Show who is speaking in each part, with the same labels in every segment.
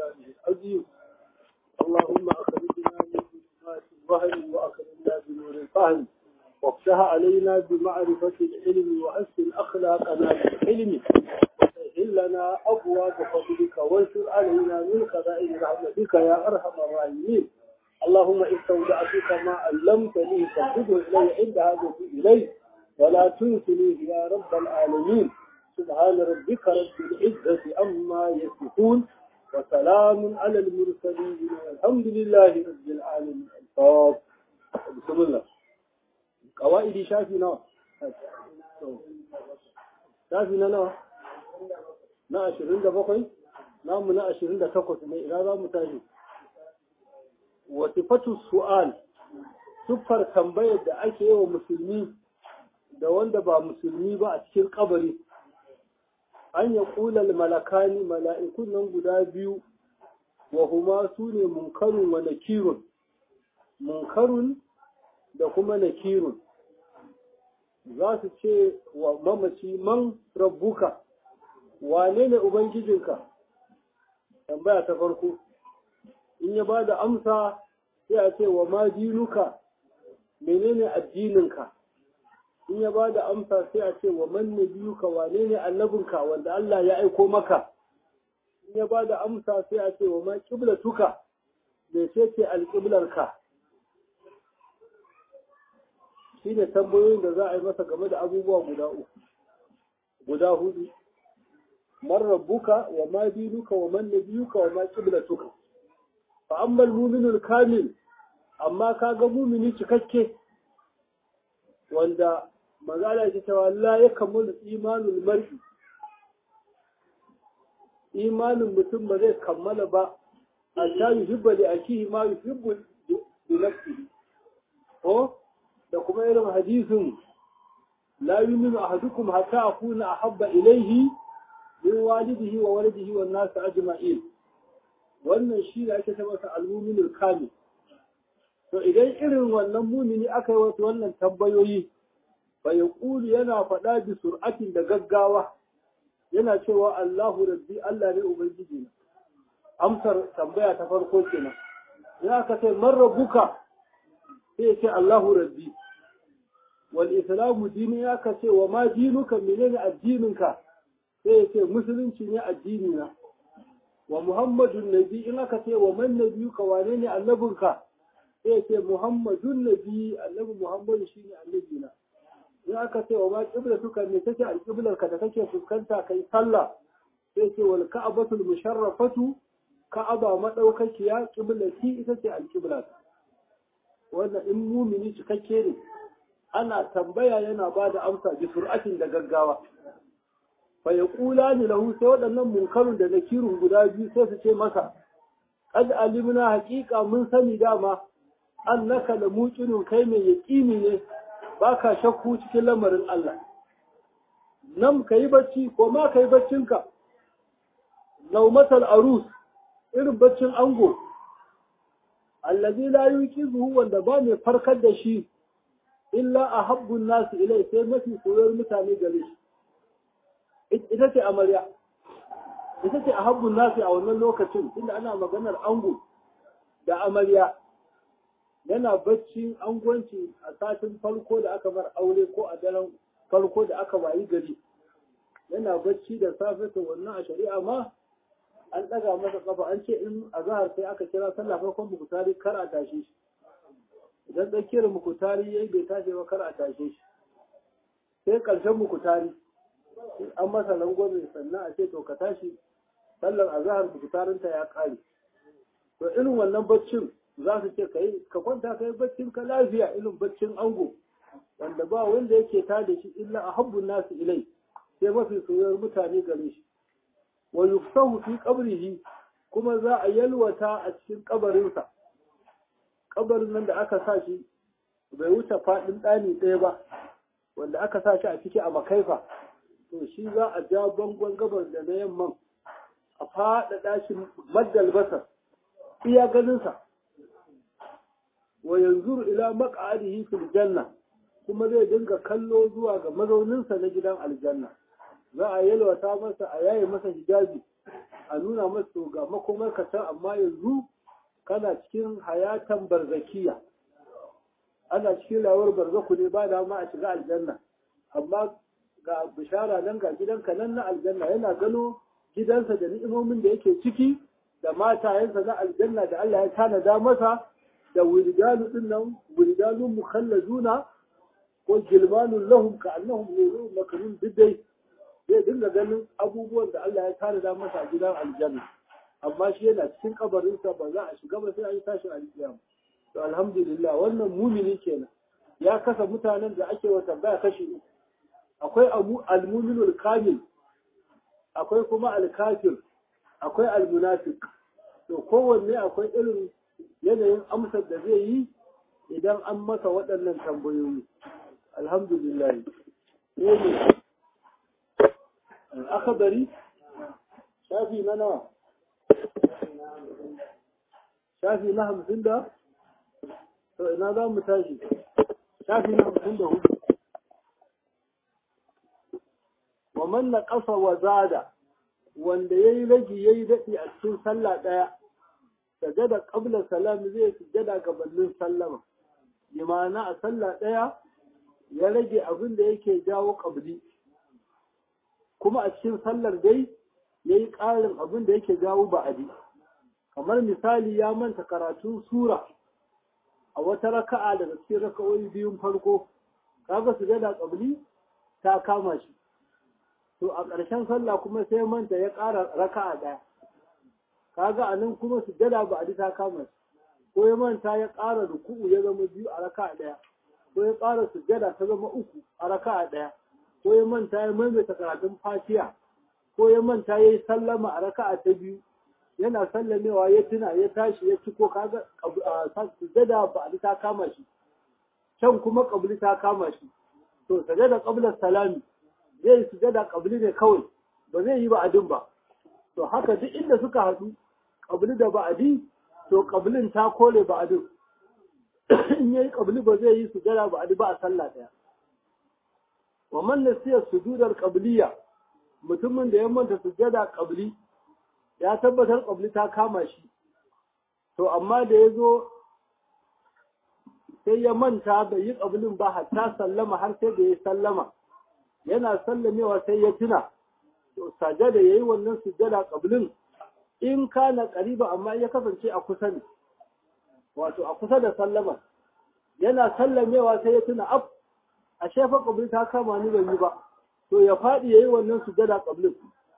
Speaker 1: سلطانه العظيم اللهم أخرجنا من ظلمات الوهم وأكرمنا بنور الفهم وافتح علينا بمعرفة العلم وأسل أخلاقنا بالحلم وسهل لنا أبواب فضلك وانشر علينا من خزائن رحمتك يا أرحم الراحمين اللهم استودعتك ما علمتني فردده إلي عند هذا إليه ولا تنسنيه يا رب العالمين سبحان ربك رب العزة أما يصفون وسلام على المرسلين والحمد لله رب العالمين الفاضل بسم الله قوائد شافي نوع شافي نوع na ashirin da bakwai namu na ashirin da takwas ne ina za mu tashi wasifatu su'al siffar tambayar da ake yi wa musulmi da wanda ba musulmi ba a cikin kabari an ya kulal malakani mala'ikun nan guda biyu wa huma su ne munkarun wa nakirun munkarun da kuma nakirun za su ce wa mamaci man rabbuka wane ne ubangijinka tambaya ta farko in ya ba da amsa sai a ce wa ma dinuka menene addininka in ya ba da amsa sai a ce wa man nabiyuka wane ne annabinka wanda Allah ya aiko maka in ya ba da amsa sai a ce wa ma qiblatuka me ce ce alqiblarka shine tambayoyin da za a yi masa game da abubuwa guda uku guda hudu man rabbuka wa ma dinuka wa man nabiyuka wa ma qiblatuka fa amma al-mu'minul kamil amma kaga mu'mini cikakke wanda magana ce cewa la ya kammalu imanul mar'i imanin mutum ba zai kammala ba hatta yuhibba li akihi ma yuhibbu li nafsihi ko da kuma irin hadisin la yuminu ahadukum hatta akuna ahabba ilayhi min walidihi wa waladihi wan nas ajma'in wannan shi da ake tabbata al-mu'minul kamil to idan irin wannan mumini aka yi wasu wannan tambayoyi fa yaqulu yana faɗa bi sur'atin da gaggawa yana cewa Allahu rabbi Allah ne ubangiji na amsar tambaya ta farko kenan ya aka ce man rabbuka sai ya ce Allahu rabbi wal islamu dini ya ka ce wa ma dinuka menene addininka sai ya ce musulunci ne addini na wa muhammadun nabi in aka ce wa man nabiyuka wane ne annabinka sai ya ce muhammadun nabi annabi muhammadu shine annabi na in aka ce wa ma qiblatuka me take alqiblarka da kake fuskanta kai sallah sai ce wal ka'batul musharrafatu ka'aba madaukakiya qiblati ita ce alqiblata wannan in mumini cikakke ne ana tambaya yana ba da amsa bi sur'atin da gaggawa fa yaqulani lahu sai waɗannan munkarun da nakirun guda biyu sai su ce masa qad alimna haqiqa mun sani dama annaka la muqinun kai mai yaqini ne baka shakku cikin lamarin Allah nan kai bacci ko ma kai baccinka naumatal arus irin baccin ango allazi la yuqizuhu wanda ba mai farkar da shi illa ahabbun nasu ilai sai mafi soyayyar mutane gare shi ita ce amarya ita ce ahabbun nasu a wannan lokacin inda ana maganar ango da amarya yana bacci angwanci a satin farko da aka bar aure ko a daren farko da aka wayi gari yana bacci da safe to wannan a shari'a ma an ɗaga masa kafa an ce in a zahar sai aka kira sallah farkon mukutari kar a tashe shi idan tsakiyar mukutari yayi bai tashi ba kar a tashe shi sai ƙarshen mukutari an masa rangwame sannan a ce to ka tashi sallar azahar mukutarinta ya ƙare to irin wannan baccin za su ce ka ka kwanta ka yi baccin ka lafiya irin baccin ango wanda ba wanda yake tada shi illa a habbun nasu ilai sai mafi soyayyar mutane gare shi wa yufsahu fi qabrihi kuma za a yalwata a cikin kabarinsa kabarin nan da aka sa shi bai wuce faɗin ɗani ɗaya ba wanda aka sa shi a ciki a makaifa to shi za a ja bangon gabar da na yamman a faɗaɗa shi maddal basar iya ganinsa wa yanzu ila maq'adihi fil janna kuma zai dinga kallo zuwa ga mazauninsa na gidan aljanna za a yalwata masa a yaye masa hijabi a nuna masu ga makomar ka can amma yanzu kana cikin hayatan barzakiya ana cikin rayuwar barzaku ne ba dama a shiga aljanna amma ga bishara nan ga gidanka nan na aljanna yana gano gidansa da ni'imomin da yake ciki da matayensa na aljanna da Allah ya tanada masa da wuridalu din nan wuridalu mukhallazuna ko gilmanun lahum ka annahum nurun makarun bidai zai dinga ganin abubuwan da Allah ya tanada masa a gidan aljanna amma shi yana cikin kabarinsa ba za a shiga ba sai an yi tashin alkiyama to alhamdulillah wannan mumini kenan ya kasa mutanen da ake wa tambaya kashi uku akwai almuminul kamil akwai kuma alkafir akwai almunafiq to kowanne akwai irin yanayin amsar da zai yi idan an masa waɗannan tambayoyi alhamdulillah ne akabari shafi na nawa shafi na hamsin da to ina za mu tashi shafi na hamsin da hudu wa man naqasa wa zada wanda yayi ragi yayi dadi a cikin sallah daya sajada qabla salam zai sujada gabanin sallama bi ma'ana a sallah daya ya rage abin da yake jawo qabli kuma a cikin sallar dai yayi ƙarin abin da yake jawo ba'adi kamar misali ya manta karatun sura a wata raka'a daga cikin raka'o'i biyun farko kaga sujada qabli ta kama shi to a ƙarshen sallah kuma sai manta ya ƙara raka'a ɗaya kaga a nan kuma sujada ba a ta kama shi ko ya manta ya ƙara ruku'u ya zama biyu a raka'a ɗaya ko ya ƙara sujada ta zama uku a raka'a ɗaya ko ya manta ya maimaita karatun fatiha ko ya manta ya yi sallama a raka'a ta biyu yana sallamewa ya tuna ya tashi ya ci ko kaga sujada ba a ta kama shi can kuma kabli ta kama shi to sujada qabla salami zai yi sujada kabli ne kawai ba zai yi ba'adin ba to haka duk inda suka haɗu kabli da ba'adi to kablin ta kore ba'adin in yayi kabli ba zai yi sujada ba'adi ba a sallah daya wa man nasiya sujudar qabliya mutumin da ya manta sujada qabli ya tabbatar qabli ta kama shi to amma da ya zo sai ya manta bai yi qablin ba hatta sallama har sai da ya sallama yana sallamewa sai ya tuna to sajada yayi wannan sujada qablin in kana qariba amma ya kasance a kusa ne wato a kusa da sallama yana sallamewa sai ya tuna af a shefa qabli ta kama ni ban yi ba to ya fadi yayi wannan sujada qablin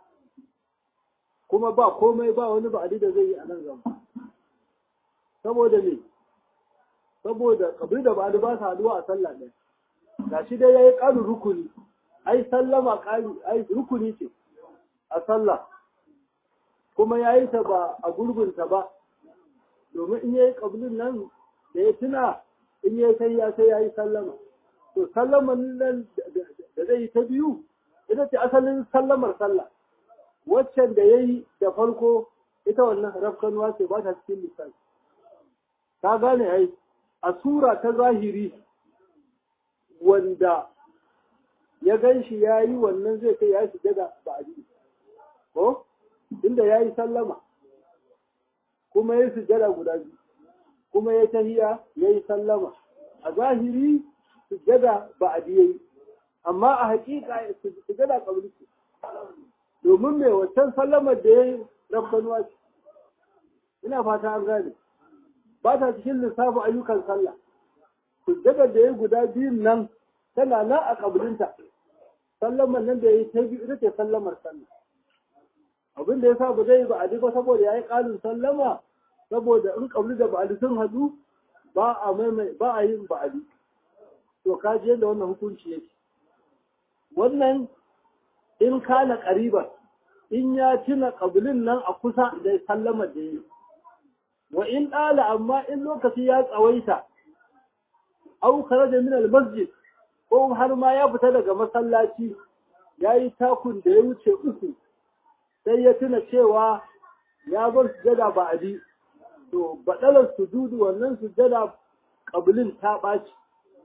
Speaker 1: kuma ba komai ba wani ba'adi da zai yi a nan gaba saboda me saboda qabli da ba'adi ba su haduwa a sallah ɗaya gashi dai yayi ƙarin rukuni ai sallama ƙari ai rukuni ce a sallah kuma ya yi ta ba a gurbinta ba domin in ya yi ƙablin nan da ya tuna in ya sai ya sai ya yi sallama to sallaman nan da zai yi ta biyu ita ce asalin sallamar sallah waccan da ya yi da farko ita wannan rafkanuwa ce ba ta cikin lissafi ta gane ai a sura ta zahiri wanda ya gan shi ya yi wannan zai kai ya shiga da ba'adi ko inda ya yi sallama kuma ya sujada guda biyu kuma ya tahiya ya yi sallama a zahiri sujada ba'adi ya yi amma a hakika sujada kabli ce domin mai wancan sallamar da ya yi rabbanuwa ce ina fata an gane ba ta cikin lissafin ayyukan sallah sujada da ya yi guda biyun nan tana nan a kabilinta sallamar nan da ya yi ta biyu ita ce sallamar sallah abin da ya sa ba zai ba a ba saboda ya yi ƙalin sallama saboda in kabli da ba'adi sun haɗu ba a maimai ba a yin ba'adi to ka ji yadda wannan hukunci yake wannan in kana ƙariban in ya tuna ƙabilin nan a kusa da sallamar da ya yi wa in ɗala amma in lokaci ya tsawaita au da min al-masjid ko har ma ya fita daga masallaci ya yi takun da ya wuce uku sai ya tuna cewa ya bar sujada ba abi to baɗalar sujudu wannan sujada ƙabilin ta ɓaci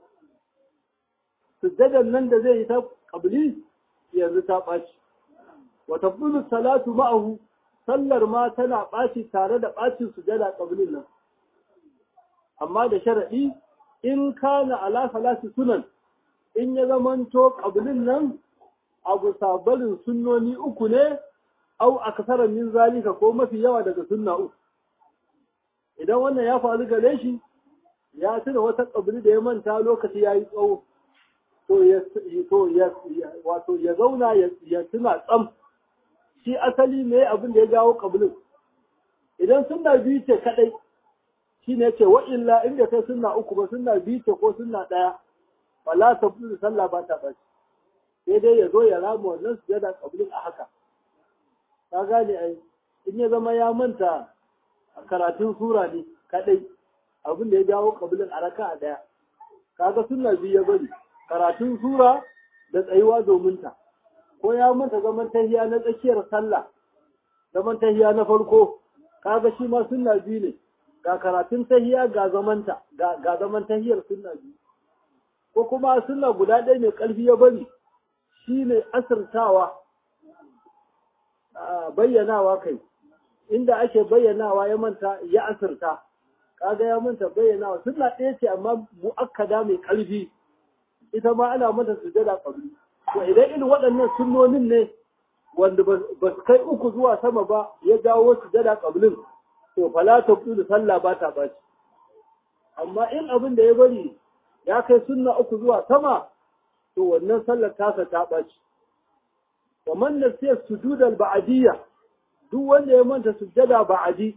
Speaker 1: sujadan nan da zai yi ta ƙabili yanzu ta ɓaci wata bulu salatu ma'ahu sallar ma tana ɓaci tare da ɓacin sujada ƙabilin nan amma da sharaɗi in kana ala salati sunan in ya zamanto ƙabilin nan abu sabalin sunnoni uku ne au aksaran min zalika ko mafi yawa daga sunna uku idan wannan ya faru gare shi ya tuna wata ƙabili da ya manta lokaci ya yi tsawo to ya to ya wato ya zauna ya tuna tsam shi asali ne abin da ya jawo ƙabilin idan sunna biyu ce kadai shi ne ce wa illa inda kai sunna uku ba sunna biyu ce ko sunna ɗaya wala ta fi sallah ba ta ɓaci sai dai ya zo ya rama wannan sujada ƙabilin a haka ka gane ai in ya zama ya manta karatun sura ne kadai abin da ya jawo ƙabilin a raka a ɗaya kaga sunna biyu ya bari karatun sura da tsayuwa domin ta ko ya manta zaman tahiya na tsakiyar sallah zaman tahiya na farko kaga shi ma sunna biyu ne ga karatun tahiya ga zamanta ga zaman tahiyar sunna biyu ko kuma sunna guda ɗaya mai ƙarfi ya bari shi ne asirtawa bayyanawa kai inda ake bayyanawa ya manta ya asirta kaga ya manta bayyanawa sunna ɗaya ce amma mu'akkada mai ƙarfi ita ma ana mata sujada qabli to idan irin waɗannan sunnonin ne wanda ba su kai uku zuwa sama ba ya dawo sujada qablin to fala tabdu sallah ba ta baci amma in abin da ya bari ya kai sunna uku zuwa sama to wannan sallar tasa ta baci wa man nasiya sujudal ba'diyya duk wanda ya manta sujada ba'di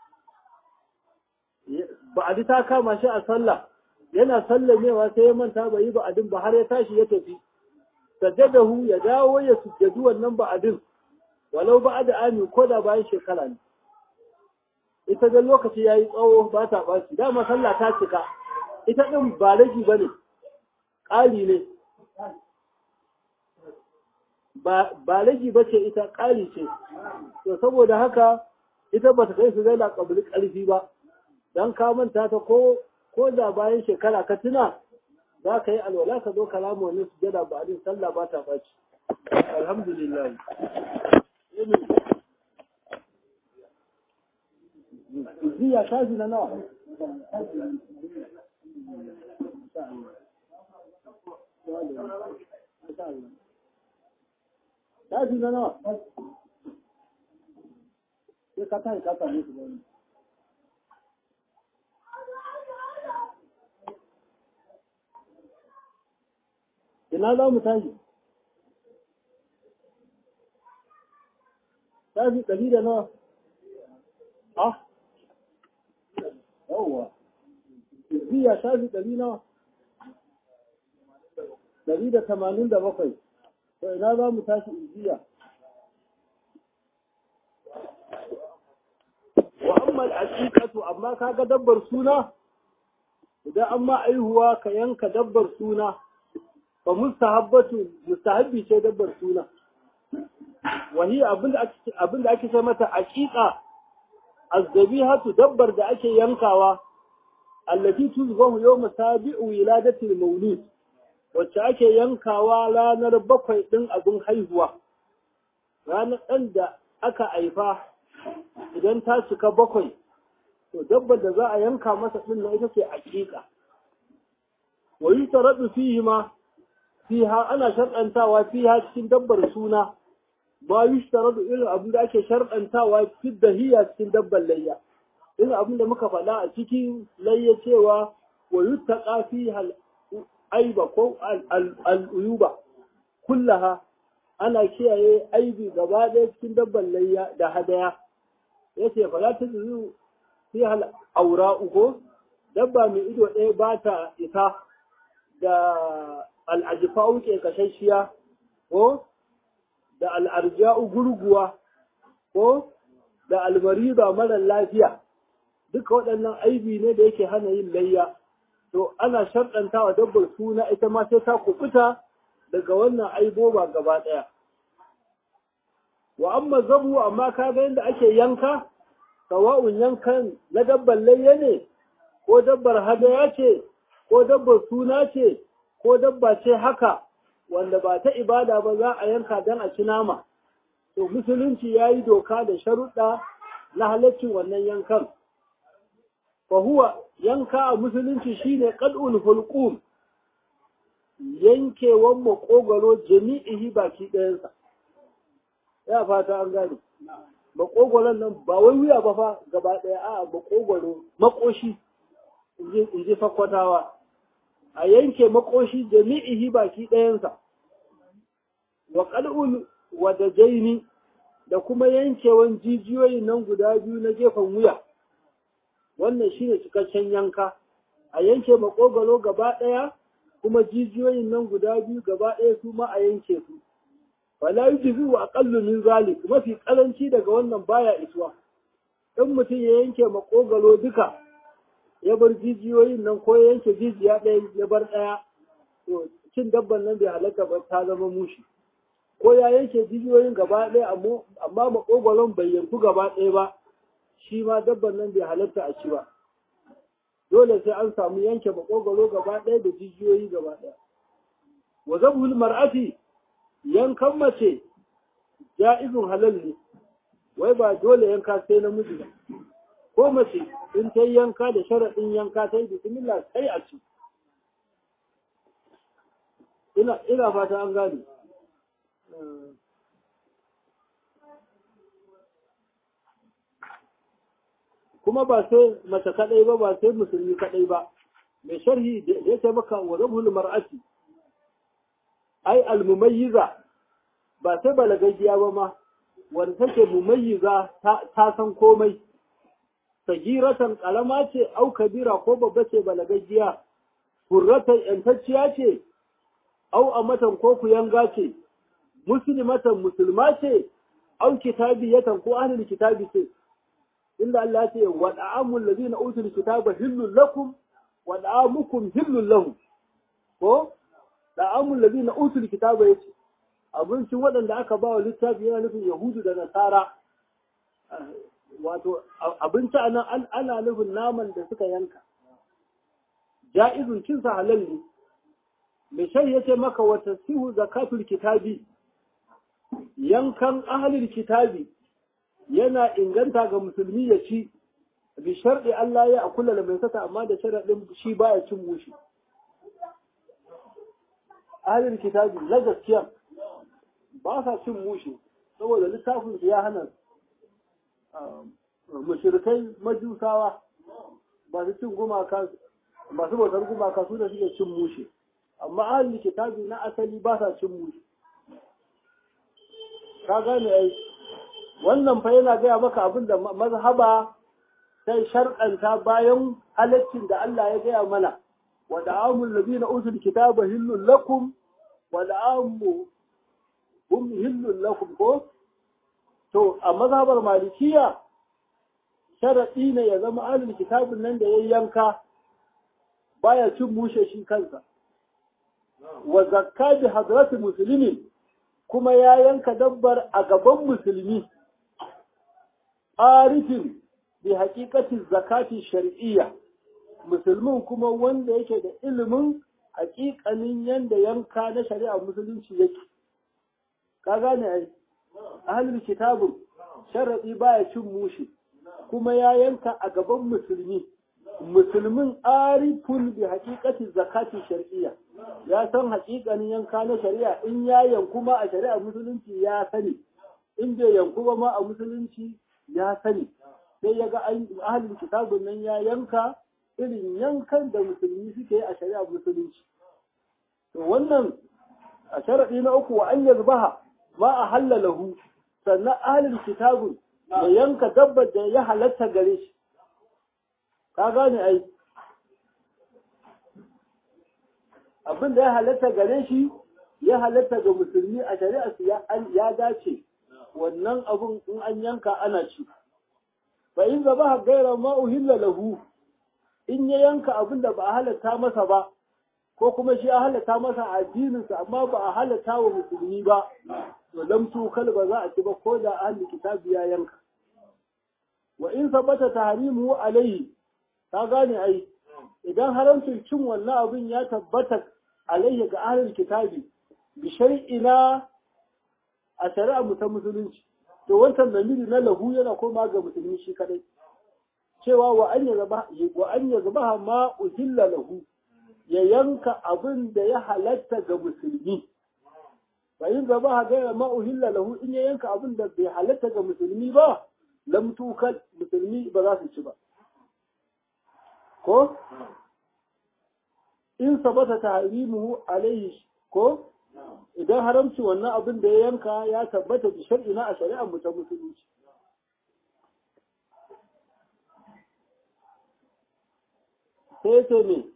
Speaker 1: ba'di ta kama shi a sallah yana sallamewa sai ya manta bai yi ba'adin ba har ya tashi ya tafi sajadahu ya dawo ya sujjadu wannan ba'adin walau ba'ada ami ko da bayan shekara ne ita da lokaci yayi tsawo ba ta baci dama sallah ta cika ita din ba ragi bane ƙari ne ba ragi bace ita ƙari ce to saboda haka ita ba ta kai su zai laƙabli ƙarfi ba dan ka manta ta ko ko da bayan shekara ka tuna za ka yi alwala ka zo kalamu wani sujada ba adin sallah ba ta ɓaci alhamdulillah ziya ta na nawa ta na nawa sai ka tashi ka same su gani ina za mu tashi tashi ɗari da nawa ah yawwa biya tashi ɗari nawa ɗari da tamanin da bakwai to ina za mu tashi ijiya wa amma al'aqiqatu amma kaga dabbar suna idan an ma aihuwa ka yanka dabbar suna fa mustahabbatu mustahabbi ce dabbar suna wani abin da ake ce mata aqiqa azdabihatu dabbar da ake yankawa allati tuzbahu yawm sabi'u wiladati al-mawlud wacce ake yankawa ranar bakwai din abin haihuwa ranar ɗan da aka haifa idan ta cika bakwai to dabbar da za a yanka masa din na ita ce aqiqa wa yutaradu fihi ma fiha ana sharɗantawa fiha cikin dabbar suna ma yushtaradu irin abin da ake sharɗantawa fi dahiya cikin dabbar layya irin abin da muka faɗa a cikin layya cewa wa yuttaqa fiha aiba ko al'uyuba kullaha ana kiyaye aibi gaba ɗaya cikin dabbar layya da hadaya yace fa la tazuru fiha aura uko dabba mai ido ɗaya ba ta isa da al'ajifa'u ke kashashiya ko da al'arja'u gurguwa ko da almariba marar lafiya duka waɗannan aibi ne da yake hana yin layya to ana sharɗanta wa dabbar suna ita ma sai ta kubuta daga wannan aiboba gaba ɗaya wa amma zabu amma ka ga yadda ake yanka sawa'un yankan na dabbar layya ne ko dabbar hadaya ce ko dabbar suna ce ko dabba ce haka wanda ba ta ibada ba za a yanka don a ci nama to musulunci ya yi doka da sharuɗa na halaccin wannan yankan fa huwa yanka a musulunci shine qad'ul hulqum yankewan makogaro jami'ihi baki ɗayansa ya fata an gane makogoron nan ba wai wuya ba fa gaba ɗaya a makogoro makoshi in ji fakwatawa a yanke makoshi jami'ihi baki ɗayansa wa qal'ul wadajaini da kuma yankewan jijiyoyin nan guda biyu na gefen wuya wannan shine cikakken yanka a yanke makogoro gaba ɗaya kuma jijiyoyin nan guda biyu gaba ɗaya su ma a yanke su fala yujzi wa aqallu min zalik mafi karanci daga wannan baya isuwa in mutum ya yanke makogoro duka ya bar jijiyoyin nan ko ya yanke jijiya ɗaya ya bar ɗaya to cin dabban nan bai halatta ba ta zama mushi ko ya yanke jijiyoyin gaba ɗaya amma makogoron bai yanku gaba ɗaya ba shi ma dabban nan bai halatta a ci ba dole sai an samu yanke makogoro gaba ɗaya da jijiyoyi gaba ɗaya wa zabhul mar'ati yankan mace ja'izun halal ne wai ba dole yanka sai namiji ba ko mace in ta yanka da sharaɗin yanka ta yi bismillah sai a ci ina ina fata an gane kuma ba sai mace kadai ba ba sai musulmi kadai ba mai sharhi da ya ce maka wa zabhul mar'ati ai almumayyiza ba sai balagaggiya ba ma wanda take mumayyiza ta san komai sagiratan kalama ce au kabira ko babba ce balagaggiya hurratan yantacciya ce au amatan ko kuyanga ce muslimatan musulma ce au kitabiyatan ko ahlul kitabi ce inda Allah ya ce wa da'amul ladina utul kitaba hillul lakum wa da'amukum hillul lahum ko da'amul ladina utul kitaba yace abincin waɗanda aka ba wa littafi yana nufin yahudu da nasara wato abinci a nan ana nufin naman da suka yanka ja'izun cinsa halal ne mai shai ya ce maka wata sihu zakatul kitabi yankan ahalil kitabi yana inganta ga musulmi ya ci bi sharɗi Allah ya akula da mai sata amma da sharaɗin shi baya cin mushi ahalil kitabi na gaskiya ba sa cin mushi saboda littafin su ya hana mushrikai majusawa ba su cin gumaka masu bautar gumaka su da suke cin mushi amma ahalin kitabi na asali ba sa cin mushi ka gane ai wannan fa yana gaya maka abin da mazhaba sai shar'anta bayan halaccin da Allah ya gaya mana wa da'amul ladina utul kitaba hillul lakum wa da'amu hum hillul lakum ko to a mazhabar malikiya sharadi ne ya zama ahlul kitabin nan da ya yanka baya cin mushe shi kansa wa zakka bi hadrati muslimin kuma ya yanka dabbar a gaban musulmi arifin bi haƙiƙatin zakati shar'iyya musulmin kuma wanda yake da ilimin haƙiƙanin yanda yanka na shari'a musulunci yake ka gane ai ahlul kitabun sharadi baya cin mushi kuma ya yanka a gaban musulmi musulmin arifun bi haƙiƙatin zakati shar'iyya ya san haƙiƙanin yanka na shari'a in ya yanku ma a shari'a musulunci ya sani in bai yanku ba ma a musulunci ya sani sai ya ga ahalin kitabun nan ya yanka irin yankan da musulmi suke yi a shari'a musulunci to wannan a sharaɗi na uku wa an yazbaha ma a halalahu sannan ahalin kitabun ya yanka dabbar da ya halatta gare shi ka gane ai abin da ya halatta gare shi ya halatta ga musulmi a shari'a ya dace wannan abun in an yanka ana ci fa in zaba gaira ma uhilla lahu in ya yanka abin da ba a halatta masa ba ko kuma shi a halatta masa addininsa amma ba a halatta wa musulmi ba to lam tukal ba za a ci ba ko da ahli kitabi ya yanka wa in sabata tahrimu alaihi ka gane ai idan haramcin cin wannan abin ya tabbata alaihi ga ahlul kitabi bi shar'ina a shari'a mu ta musulunci to wancan zamiri na lahu yana koma ga musulmi shi kadai cewa wa an yazaba wa an yazaba ma uhilla lahu ya yanka abin da ya halatta ga musulmi fa in zaba ga ma uhilla lahu in ya yanka abin da bai halatta ga musulmi ba lam tukal musulmi ba za su ci ba ko in sabata tahrimuhu alaihi ko idan haramci wannan abin da ya yanka ya tabbata da shar'ina a shari'ar mu ta musulunci sai ce ne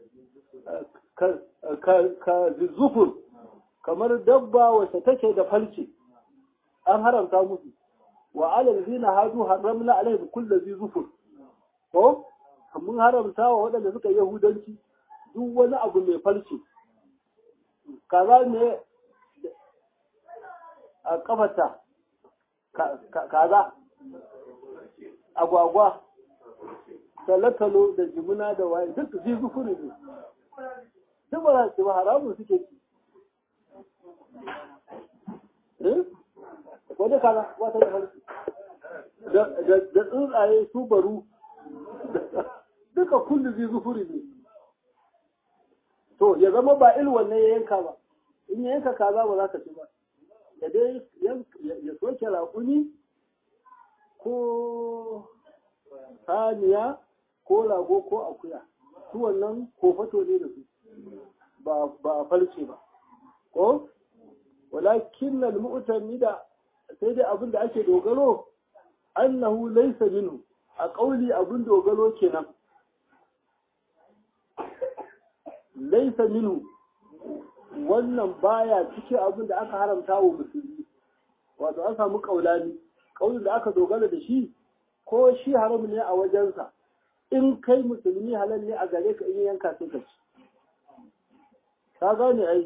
Speaker 1: ka zufur kamar dabba wacce take da falce an haramta musu wa alal zina hadu haramna alaihim kullu zi zufur ko mun haramta wa waɗanda suka yahudanci duk wani abu mai falce kaza ne a kafata kaza agwagwa talotalo da jimuna da waye duk zai zufuri ne duk ba za su ba haramun suke ci wani kaza wata da farki da tsuntsaye su baru duka kullu zai zufuri ne to ya zama ba il wannan ya yanka ba in ya yanka kaza ba za ka ci ba ya dai ya soke raƙuni ko saniya ko rago ko akuya su wannan kofato ne da su ba a falce ba ko walakin nan mu'tami da sai dai abin da ake dogaro annahu laysa minhu a kauli abin dogaro kenan laysa minhu wannan baya cikin abin da aka haramta wa musulmi wato an samu kaulani kaulin da aka dogara da shi ko shi haram ne a wajensa in kai musulmi halal ne a gare ka in yanka sai ka ci ka gane ai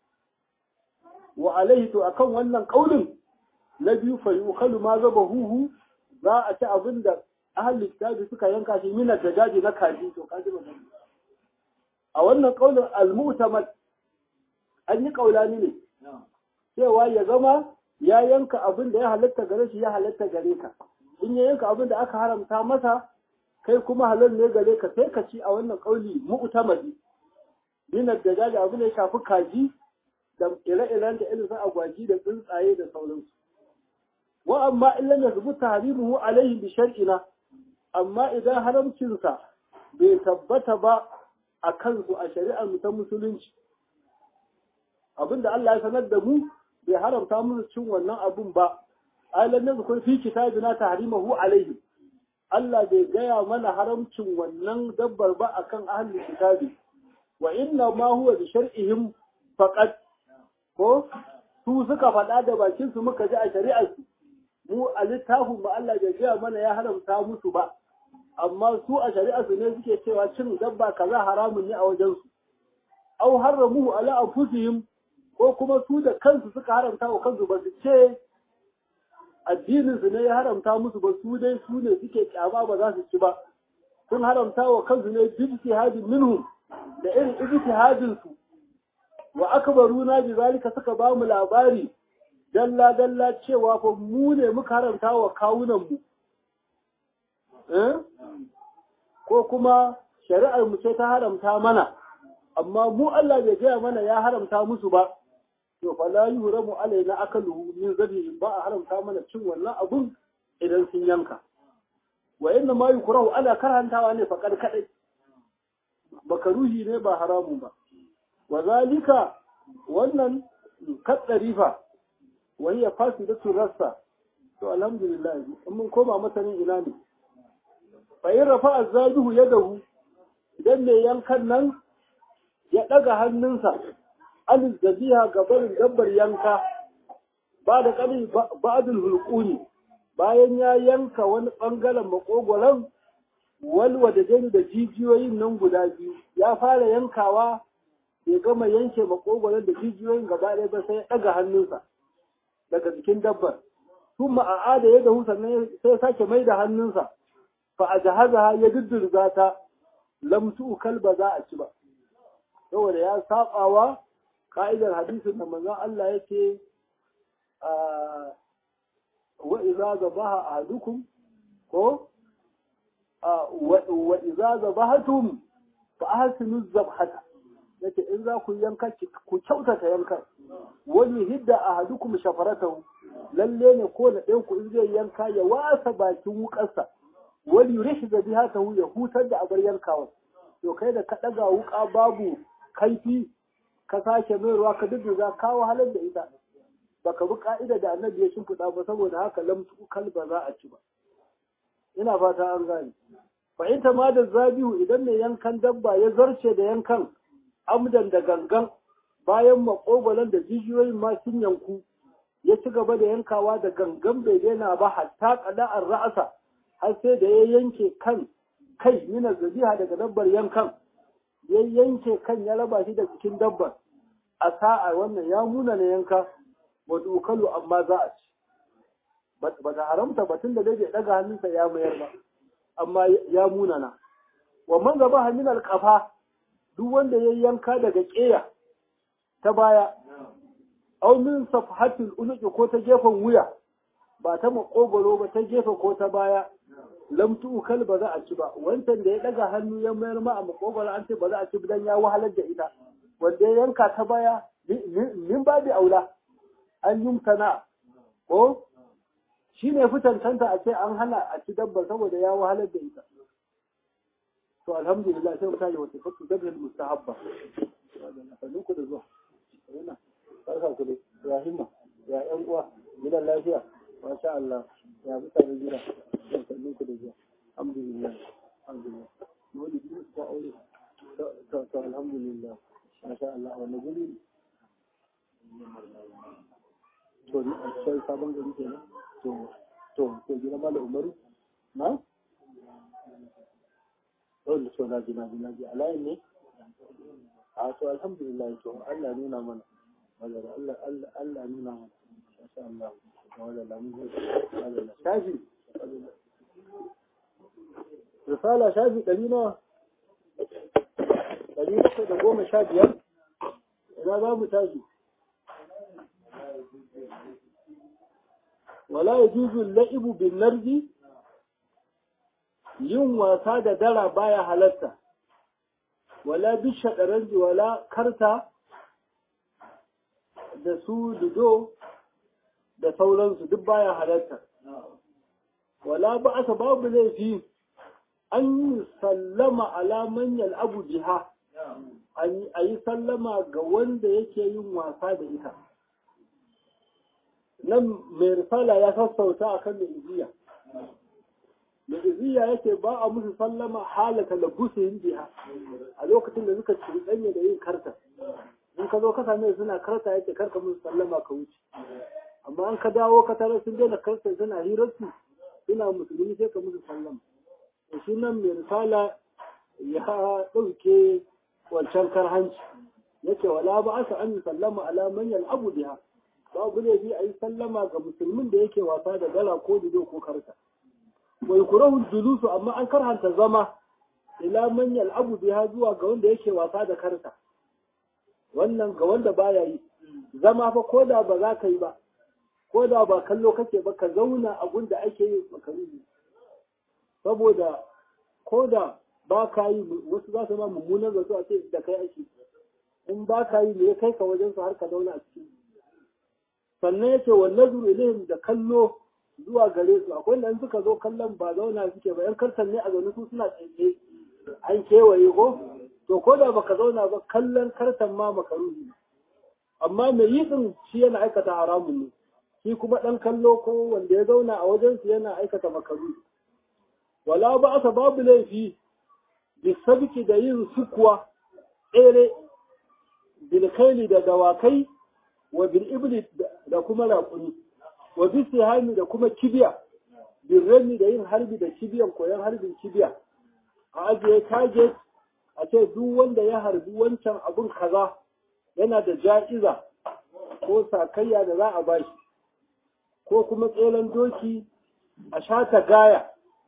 Speaker 1: wa alaihi to akan wannan kaulin na biyu fa yukalu ma zaba huhu za a ci abin da ahli kitabi suka yanka shi minar da daji na kaji to kaji magana a wannan kaulin al-mu'tamad an yi kaulani ne cewa ya zama ya yanka abin da ya halatta gare shi ya halatta gare ka in ya yanka abin da aka haramta masa kai kuma halal ne gare ka sai ka ci a wannan kauli mu'tamadi dinar da jaji abin da ya shafi kaji da ire-iren da irin agwaji da tsuntsaye da sauransu wa amma in lam yathbut tahrimuhu alayhi bi shar'ina amma idan haramcinsa bai tabbata ba a kansu a shari'ar mu ta musulunci abinda Allah ya sanar da mu bai haramta musu cin wannan abun ba alam yazkur fi kitabina tahrimahu alayhi Allah bai gaya mana haramcin wannan dabbar ba akan ahli kitabi wa inna ma huwa bi shar'ihim faqat ko su suka faɗa da bakin su muka ji a shari'ar su mu a littafin mu Allah bai gaya mana ya haramta musu ba amma su a shari'ar su ne suke cewa cin dabba kaza haramun ne a wajen su au harramuhu ala anfusihim ko kuma su da kansu suka haramta wa kansu ba su ce addinin su ne ya haramta musu ba su dai su ne suke kyama ba za su ci ba sun haramta wa kansu ne ijtihadin minhum da irin ijtihadin su wa akbaruna bi zalika suka ba mu labari dalla dalla cewa fa mu ne muka haramta wa kawunan mu eh ko kuma shari'ar mu ce ta haramta mana amma mu Allah bai gaya mana ya haramta musu ba to fa la yuramu alaina akaluhu min zabi ba a haramta mana cin wannan abun idan sun yanka wa inna ma yukrahu ala karhantawa ne fa kad kadai bakaruhi ne ba haramun ba wa zalika wannan kaddarifa wa hiya fasidatu rassa to alhamdulillah in mun koma masanin ina ne fa in rafa azaduhu yadahu idan ne yankan nan ya daga hannunsa alil zabiha ga barin dabbar yanka ba da kali ba'dul hulquni bayan ya yanka wani bangaren makogoron walwa da jani da jijiyoyin nan guda biyu ya fara yankawa bai gama yanke makogoron da jijiyoyin gaba ɗaya ba sai ya ɗaga hannunsa daga jikin dabbar sun ma'ada ya dahu sannan sai sake mai da hannunsa fa a jahaza ya dudurza ta lamtu kalba za a ci ba saboda ya sabawa ka'idar hadisin da manzon Allah yake wa iza zabaha ahadukum ko wa iza zabahatum fa ahsinu zabhata yace in za ku yanka ku kyautata yankan wani hidda ahadukum shafaratahu lalle ne ko da ɗayan ku in zai yanka ya wasa bakin wukarsa wani yurishi zabihatahu ya hutar da abar yankawa to kai da ka ɗaga wuka babu kaifi ka sake mai ruwa ka duk za ka wahalar da ita baka bi ka'ida da annabi ya shimfiɗa ba saboda haka lamtu kalba za a ci ba ina fata an gane fa in ma da zabihu idan mai yankan dabba ya zarce da yankan amdan da gangan bayan makogolan da jijiyoyin ma sun yanku ya ci gaba da yankawa da gangan bai daina ba hatta qada'ar ra'asa har sai da ya yanke kan kai mina zabiha daga dabbar yankan ya yanke kan ya raba shi da cikin dabbar a sa'a wannan ya muna na yanka wa dukalu amma za a ci ba ta haramta batun da dai bai daga hannunsa ya mayar ba amma ya munana wa man gaba hannun alƙafa duk wanda ya yanka daga ƙeya ta baya au min safhatul unuqi ko ta gefen wuya ba ta makogoro ba ta gefe ko ta baya lam tu'kal ba za a ci ba wancan da ya daga hannu ya mayar ma a makogoro an ce ba za a ci dan ya wahalar da ita wanda ya yanka ta baya min babi aula an yumtana ko shi ne fitantanta a ce an hana a ci dabba saboda ya wahalar da ita to alhamdulillah sai mutane wata fatu dabba mustahabba sannu ku da zuwa yana barka ku da ya himma ya yan uwa gidan lafiya masha Allah ya mutane gida sannu ku da zuwa alhamdulillah alhamdulillah wani biyu ta aure to to alhamdulillah masha Allah wannan guri to ni a cikin sabon gari kenan to to to gina mala umaru na dole so na ji na ji na ji alayin ne a to alhamdulillah to Allah nuna mana Allah Allah Allah Allah nuna mana insha Allah wala la mun Allah shafi risala shafi ɗari nawa ɗari bakwai da goma sha biyar ina za mu tashi wala ya juzu la'ibu bin narji yin wasa da dara baya halatta wala bisha ɗaranji wala karta da su dudo da sauransu duk baya halatta wala ba asa babu laifi an yi sallama alaman yal'abu jiha a yi sallama ga wanda yake yin wasa da ita nan mai risala ya sassauta a kan mai iziya mai iziya yake ba a musu sallama halaka da yin biha a lokacin da suka cuɗanya da yin karta in ka zo ka same suna karta yake karka musu sallama ka wuce amma an ka dawo ka tare sun daina karta suna hirarsu suna musulmi sai ka musu sallama da shi nan mai risala ya ɗauke wancan karhanci yake wala ba asa an yi sallama ala manyan abu biha babu laifi a yi sallama ga musulmin da yake wasa da dala ko dido ko karta wai kurahu julusu amma an karhanta zama ila manyan abu biha zuwa ga wanda yake wasa da karta wannan ga wanda baya yi zama fa ko da ba za ka yi ba ko da ba kallo kake ba ka zauna a gunda ake yi makaruhi saboda ko da ba ka yi wasu za su ma mummunan zato a ce da kai ake in ba ka yi me ya kai ka wajen su har ka zauna a cikin sannan ya ce wannan zuru ilayhim da kallo zuwa gare su akwai nan suka zo kallon ba zauna suke ba yan kartan ne a zaune su suna tsaye an kewaye ko to ko da baka zauna ba kallon kartan ma makaruhi amma mai yi din shi yana aikata haramun ne shi kuma dan kallo ko wanda ya zauna a wajen su yana aikata makaruhi wala ba asa babu laifi bisabiki da yin sukuwa tsere bilkaili da dawakai wa bil ibli da kuma raƙuni wa bi sihami da kuma kibiya bil rami da yin harbi da kibiyan koyon harbin kibiya a ajiye target a ce duk wanda ya harbi wancan abun kaza yana da ja'iza ko sakayya da za a bashi ko kuma tseren doki a shata gaya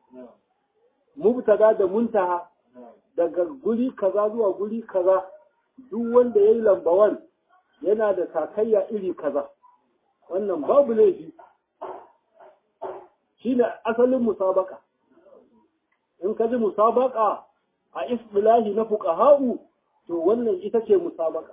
Speaker 1: mubtada da muntaha daga guri kaza zuwa guri kaza duk wanda ya yi lambawan yana da takayya iri kaza wannan babu laifi shine asalin musabaka in ka ji musabaka a isbilahi na fuqaha'u to wannan ita ce musabaka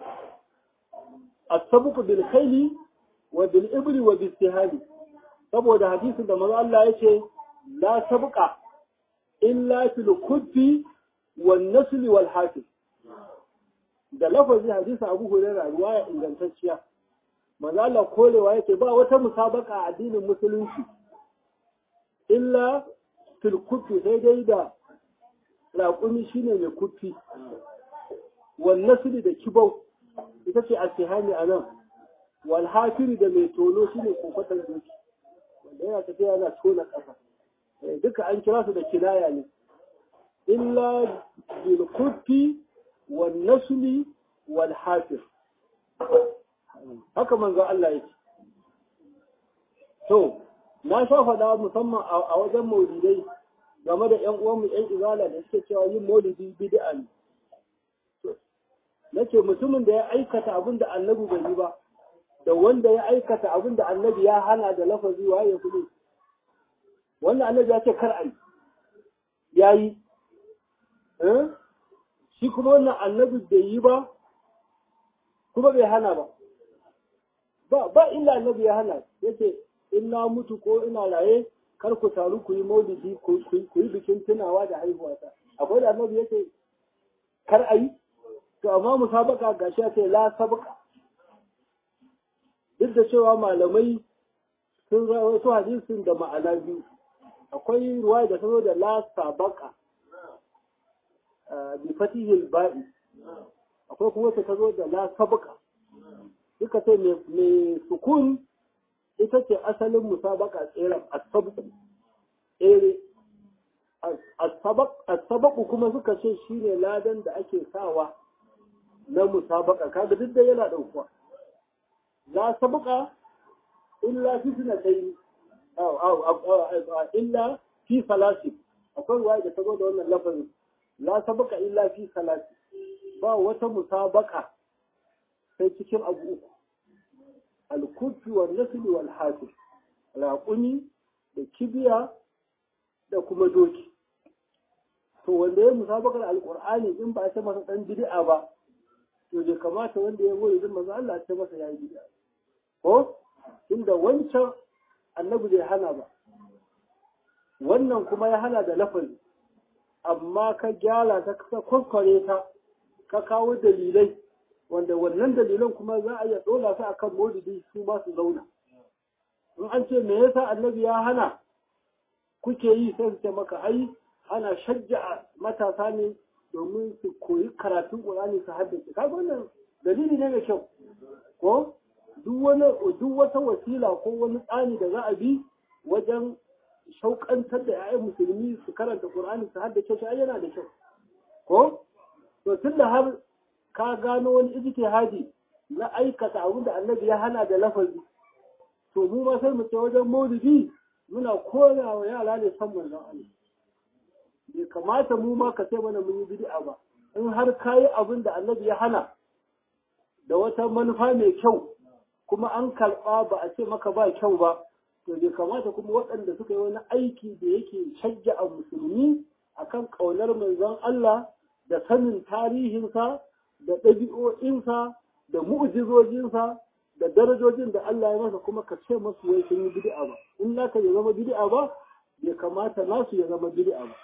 Speaker 1: as-sabqu bil khayli wa bil ibli wa bis sihali saboda hadisin da manzo Allah yace la sabqa illa fil kuffi wan nasl wal hafiz da lafazi hadisi Abu Hurairah ruwaya ingantacciya manzo Allah korewa yake ba wata musabaka a addinin musulunci illa fil kuffi sai dai da raƙumi shine mai kuffi wan nasl da kibau ita ce asihani anan wal hafiri da mai tono shine kokotan doki wanda yana tafiya yana tona ƙasa duka an kira su da kinaya ne illa bil kuffi wal nasli wal hafir haka manzo Allah yake to na sha faɗa musamman a wajen maulidai game da ƴan uwanmu ƴan izala da suke cewa yin maulidi bid'a ne nake mutumin da ya aikata abin da annabi bai yi ba da wanda ya aikata abin da annabi ya hana da lafazi waye kudu wannan annabi ya ce kar a yi ya yi shi kuma wannan annabi bai yi ba kuma bai hana ba ba ba illa annabi ya hana yace in na mutu ko ina raye kar ku taru ku yi maulidi ku yi bikin tunawa da haihuwata akwai da annabi yace kar a yi to amma musabaka gashi ya ce la sabqa duk da cewa malamai sun rawaito hadisin da ma'ana biyu akwai ruwa da ta zo da la sabaka bi fatihil ba'i akwai kuma ta zo da la sabaka duka ce mai sukun ita ce asalin musabaka tseren asabu tsere asabaku kuma suka ce shine ladan da ake sawa na musabaka kaga duk da yana ɗaukuwa la sabqa illa fi sunatayn aw aw illa fi salasi akwai ruwaya da ta zo da wannan lafazin la sabqa illa fi salasi ba wata musabaka sai cikin abu uku al-kufi wal nasl wal hasib raƙumi da kibiya da kuma doki to wanda ya musabakar alqur'ani in ba a ce masa dan bid'a ba to bai kamata wanda ya goyi zan manzo Allah ce masa yayi bid'a ko inda wancan annabi bai hana ba wannan kuma ya hana da lafazi amma ka gyara ta ka kwakware ta ka kawo dalilai wanda wannan dalilan kuma za a iya dola su akan maulidi su ba su zauna in an ce me yasa annabi ya hana kuke yi sai su ce maka ai ana shajja matasa ne domin su koyi karatun Qur'ani su haddace kaga wannan dalili ne mai kyau ko duk wani duk wata wasila ko wani tsani da za a bi wajen shauƙantar da 'ya'yan musulmi su karanta Qur'ani su haddace shi yana da kyau ko to tunda har ka gano wani ijtihadi na aikata abin da Annabi ya hana da lafazi to mu ma sai mu ce wajen maulidi muna koya wa yara ne san manzon Allah bai kamata mu ma ka ce mana mun yi bid'a ba in har kayi abin da annabi ya hana da wata manufa mai kyau kuma an karɓa ba a ce maka ba kyau ba to bai kamata kuma waɗanda suka yi wani aiki da yake shajja a musulmi akan ƙaunar manzon Allah da sanin tarihinsa da ɗabi'o'insa da mu'jizojinsa da darajojin da Allah ya masa kuma ka ce masu wai sun yi bid'a ba in naka ya zama bid'a ba bai kamata nasu ya zama bid'a ba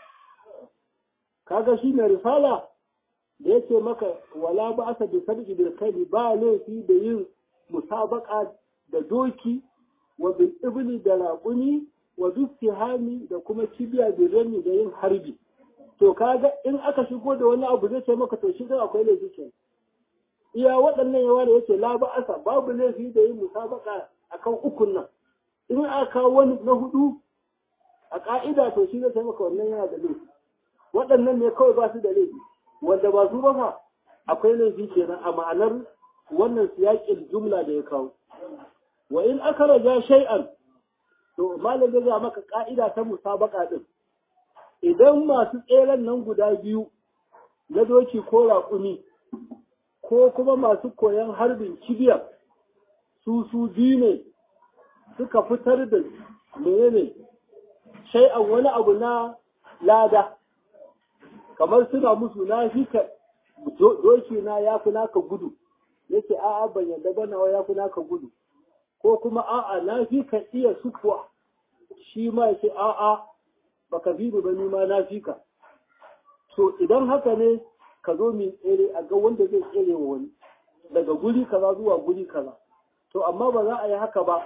Speaker 1: kaga shi mai risala da yake maka wala ba asa bi sabqi bil khayli ba laifi da yin musabaka da doki wa bil ibli da raquni wa bis sihami da kuma kibiya da rami da yin harbi to kaga in aka shigo da wani abu zai ce maka to shi da akwai laifi ke iya waɗannan yawa da yake la ba asa babu laifi da yin musabaka akan ukun nan in aka wani na hudu a ka'ida to shi zai ce maka wannan yana da laifi waɗannan ne kawai ba su da laifi wanda ba su ba fa akwai laifi kenan a ma'anar wannan siyaƙin jumla da ya kawo wa in aka raja shay'an to malam zai ga maka ka'ida ta musabaka din idan masu tseren nan guda biyu na doki ko raƙumi ko kuma masu koyon harbin kibiya su su biyu ne suka fitar da menene shay'an wani abu na lada kamar suna musu na fi ka doki na ya fi naka gudu yake a'a ban yadda ba nawa ya fi naka gudu ko kuma a'a na fi ka iya sukuwa shi ma yake a'a baka fi ba ni ma na fi ka to idan haka ne ka zo min tsere a ga wanda zai tsere wa wani daga guri kaza zuwa guri kaza to amma ba za a yi haka ba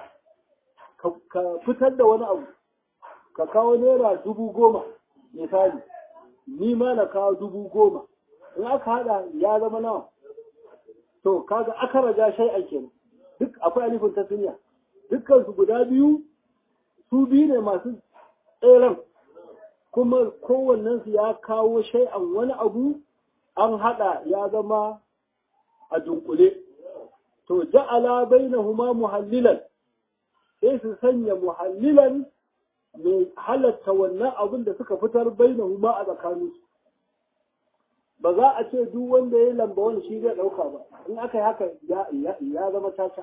Speaker 1: ka fitar da wani abu ka kawo naira dubu goma misali ni ma na kawo dubu goma in aka hada ya zama nawa to kaga aka raga shai a kenan duk akwai alifin ta duniya dukkan su guda biyu su biyu ne masu tseren kuma kowannen su ya kawo shay'an wani abu an hada ya zama a dunkule to ja'ala bainahuma muhallilan sai su sanya muhallilan mai halatta wannan abin da suka fitar bainahuma a tsakaninsu ba za a ce duk wanda ya lamba wani shi zai ɗauka ba in aka yi haka ya zama caca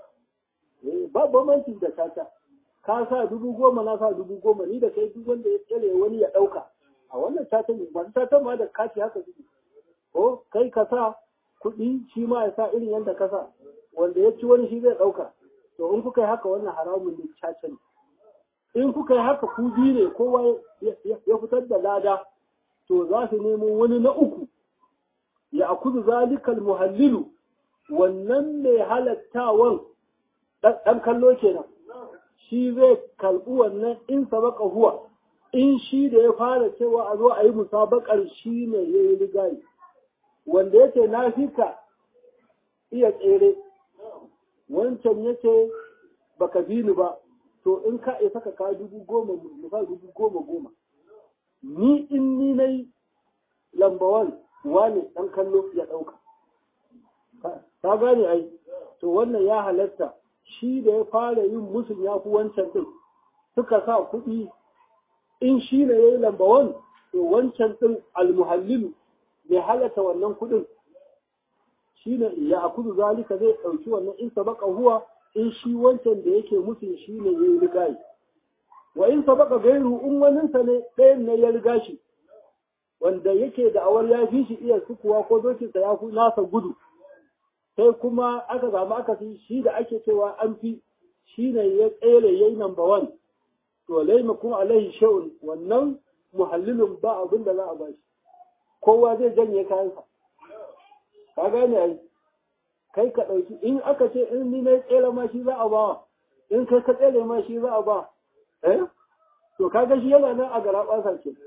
Speaker 1: ba bambanci da caca ka sa dubu goma na sa dubu goma ni da kai duk wanda ya tsere wani ya ɗauka a wannan caca ne ba caca ma da kati haka suke ko kai ka sa kuɗi shi ma ya sa irin yadda ka sa wanda ya ci wani shi zai ɗauka to in kuka yi haka wannan haramun ne caca ne in kuka yi haka ku biyu ne kowa ya fitar da lada to za su nemo wani na uku ya akuzu zalikal muhallilu wannan mai halattawan ɗan kallo kenan shi zai kalbi wannan in sabaka huwa in shi da ya fara cewa a zo a yi musabakar shi ne ya yi rigayi wanda yake na fika iya tsere wancan yake baka bi ni ba to in ka isa ka ka dubu goma musa dubu goma goma ni in ni na yi lambawan wane ɗan kallo ya ɗauka. Ta gane ai, to wannan ya halatta shi da ya fara yin musun ya fi wancan ɗin suka sa kuɗi in shi ne ya yi lambawan to wancan ɗin almuhallilu mai halatta wannan kuɗin shi ne ya akudu zalika zai ɗauki wannan in sabaka huwa in shi wancan da yake musun shi ne ya yi ligayi. wa in sabaka gairu in waninsa ne ɗayan ne ya riga shi wanda yake da awar ya fi shi iya sukuwa ko dokinsa ya fi nasa gudu sai kuma aka samu aka fi shi da ake cewa an fi shi ne ya tsere ya yi number one to laima kuma alaihi sha'un wannan muhallilin ba abin da za a ba shi kowa zai janye kayansa ka gane ai kai ka ɗauki in aka ce in ni na tsere ma shi za a ba in kai ka tsere ma shi za a ba eh to kaga shi yana nan a gara ɓasa ke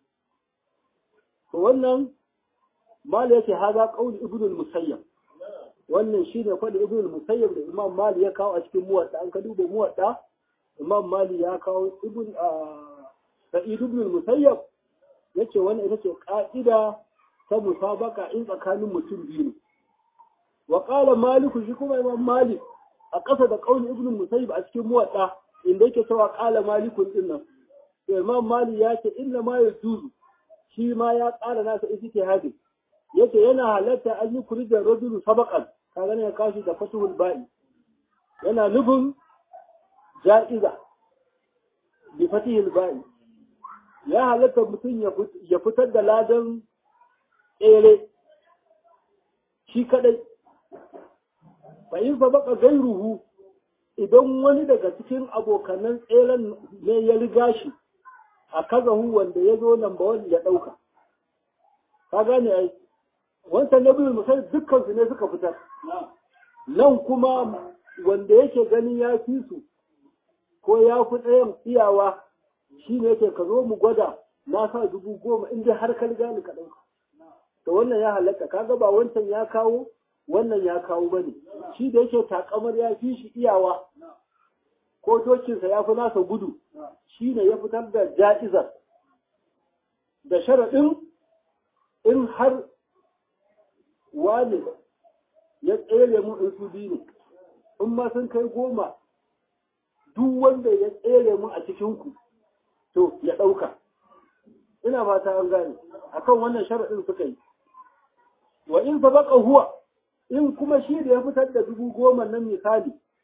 Speaker 1: to wannan mali yake haza qauli ibn al-musayyab wannan shine faɗi ibn al-musayyab da imam mali ya kawo a cikin muwadda an ka duba muwadda imam mali ya kawo ibn sa'id ibn al-musayyab yace wannan ita ce ka'ida ta musabaka in tsakanin mutum biyu ne wa qala malik shi kuma imam malik a ƙasa da qauli ibn al-musayyab a cikin muwadda inda yake cewa qala malikun din nan imam mali ya ce inna ma yajuzu shi ma ya ƙara nasa ijtihadi yace yana halatta an yi kurijar rajulu sabaqan kaga ne ya kashi da fatuhul ba'i yana nufin ja'iza bi fatihul ba'i ya halatta mutum ya fitar da ladan tsere shi kadai fa in sabaqa gairuhu idan wani daga cikin abokanan tseren ne ya riga shi a kazahu wanda ya zo nan ba wani ya ɗauka ka gane ai wancan na biyu musai dukkan su ne suka fitar nan kuma wanda yake ganin ya fi su ko ya fi ɗayan iyawa shi ne yake ka zo mu gwada na sa dubu goma in dai har ka riga ni ka ɗauka to wannan ya halatta kaga ba wancan ya kawo wannan ya kawo bane shi da yake takamar ya fi shi iyawa ko dokinsa ya fi nasa gudu shi ne ya fitar da ja'izar da sharaɗin in har wani ya tsere mu in su biyu ne in ma sun kai goma duk wanda ya tsere mu a cikinku to ya ɗauka ina fata an gane akan wannan sharaɗin suka yi wa in sabaka huwa in kuma shi da ya fitar da dubu goma nan misali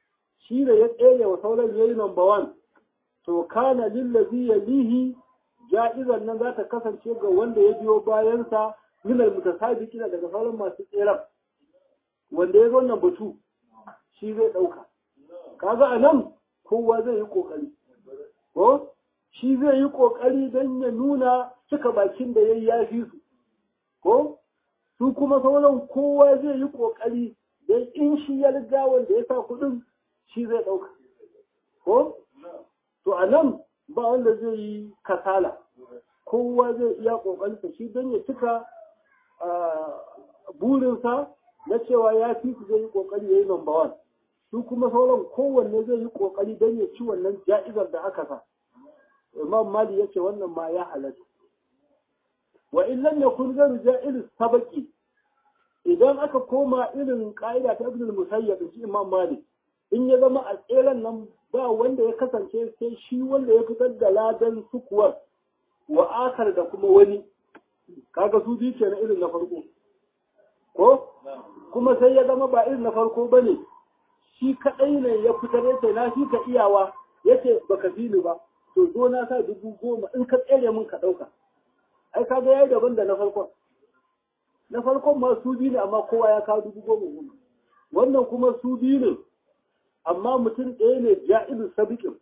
Speaker 1: shi da ya tsere wa sauran yayi number one to kana lillazi yalihi ja'izan nan za ta kasance ga wanda ya biyo bayansa minal mutasabiqina daga sauran masu tseren wanda ya zo nan batu shi zai ɗauka kaga a nan kowa zai yi ƙoƙari ko shi zai yi ƙoƙari don ya nuna cika bakin da ya yi ya fi su ko su kuma sauran kowa zai yi ƙoƙari don in shi ya riga wanda ya sa kuɗin shi zai ɗauka ko to a nan ba wanda zai yi kasala kowa zai iya ƙoƙarinsa shi don ya cika burinsa na cewa ya fi su zai yi ƙoƙari ya yi number one su kuma sauran kowanne zai yi ƙoƙari don ya ci wannan ja'izar da aka sa imam mali ya ce wannan ma ya halatta wa in lam yakun ghayru ja'il sabaqi idan aka koma irin ka'ida ta ibn musayyab shi imam mali in ya zama a tseren nan ba wanda ya kasance sai shi wanda ya fitar da ladan sukuwar wa akar da kuma wani kaga su biyu kenan irin na farko ko kuma sai ya zama ba irin na farko bane shi kaɗai ne ya fitar yace na shi ka iyawa yace baka fi ni ba to zo na sa dubu goma in ka tsere min ka ɗauka ai kaga yayi daban da na farkon na farkon ma su biyu ne amma kowa ya kawo dubu goma goma wannan kuma su biyu ne amma mutum ɗaya ne ja'ilu sabiqin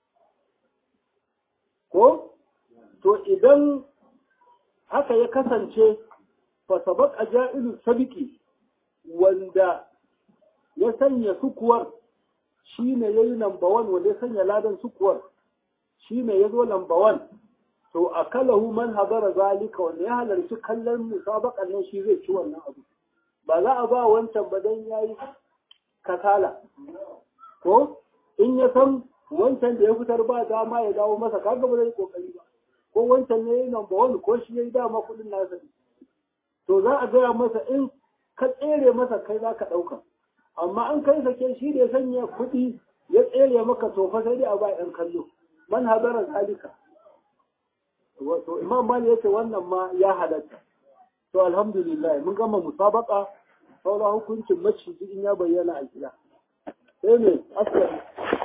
Speaker 1: ko to idan haka ya kasance fa sabaqa ja'ilu sabiqi wanda ya sanya sukuwar shi ne ya yi lamba wan wanda ya sanya ladan sukuwar shi ne ya zo lamba wan to a kalahu man habara zalika wanda ya halarci kallon musabakan nan shi zai ci wannan abu ba za a ba wancan ba dan yayi kasala ko in ya san wancan da ya fitar ba dama ya dawo masa kaga ba zai kokari ba ko wancan ne yayi lamba wan ko shi yayi dama kudin nasa to za a gaya masa in ka tsere masa kai za ka ɗauka amma an kai sake shi da ya sanya kuɗi ya tsere maka tofa sai dai a ba ɗan kallo man hadara zalika to imam mali yace wannan ma ya halatta to alhamdulillah mun gama musabaka saura hukuncin maciji in ya bayyana a gida sai ne askari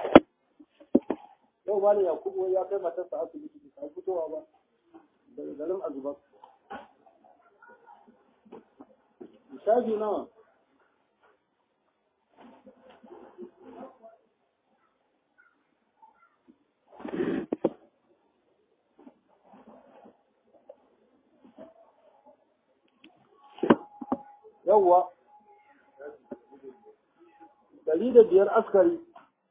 Speaker 1: yau malam yakubu ya kai matarsa asibiti ba fitowa ba daga garin azubar shafi nawa yawwa dari da biyar askari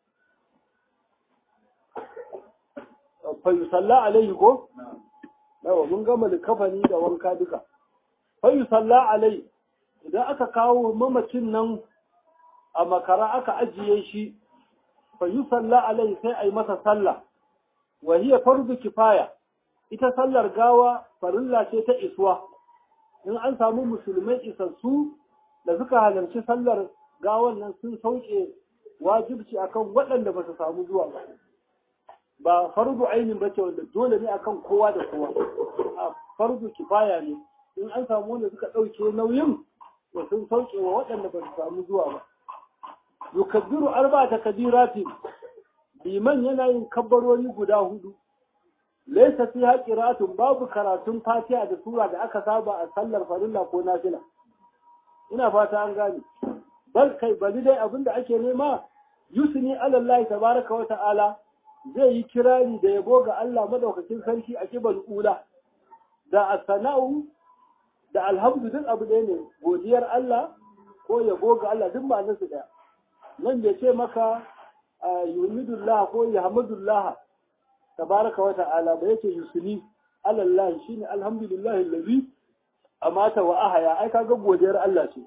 Speaker 1: fayusalla alaihi ko? yawa mun gama likafani da wanka duka fayusalla alaihi idan aka kawo mamacin nan a makara aka ajiye shi fayusalla alaihi sai a yi masa sallah wa hiya fardu kifaya ita sallar gawa farilla ce ta iswa in an samu musulmai isassu da suka halarci sallar gawan nan sun sauke wajibci akan waɗanda ba su samu zuwa ba ba fardu ainin ba ce wanda dole ne akan kowa da kowa a fardu kifaya ne in an samu wanda suka ɗauke nauyin da sun sauke wa waɗanda ba su samu zuwa ba yukabbiru arba ta kabiratin liman yana yin kabbarori guda hudu laisa fi haqiratun babu karatun fatiha da sura da aka saba a sallar farilla ko nafila ina fata an gane bal kai bali dai abinda ake nema yusni alallahi tabaraka wa ta'ala zai yi kirari da yabo ga Allah madaukakin sarki a kibal ula da as-sana'u da alhamdu duk abu ɗaya ne godiyar Allah ko yabo ga Allah duk ma'anar su ɗaya nan ya ce maka yuhmidullah ko yahmudullah tabaraka wa ta'ala ba yake yusni alallahi shine alhamdulillahi allazi amata wa ahaya ai kaga godiyar Allah ce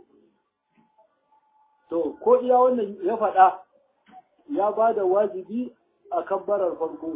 Speaker 1: to ko iya wannan ya faɗa ya ba da wajibi a kabbarar farko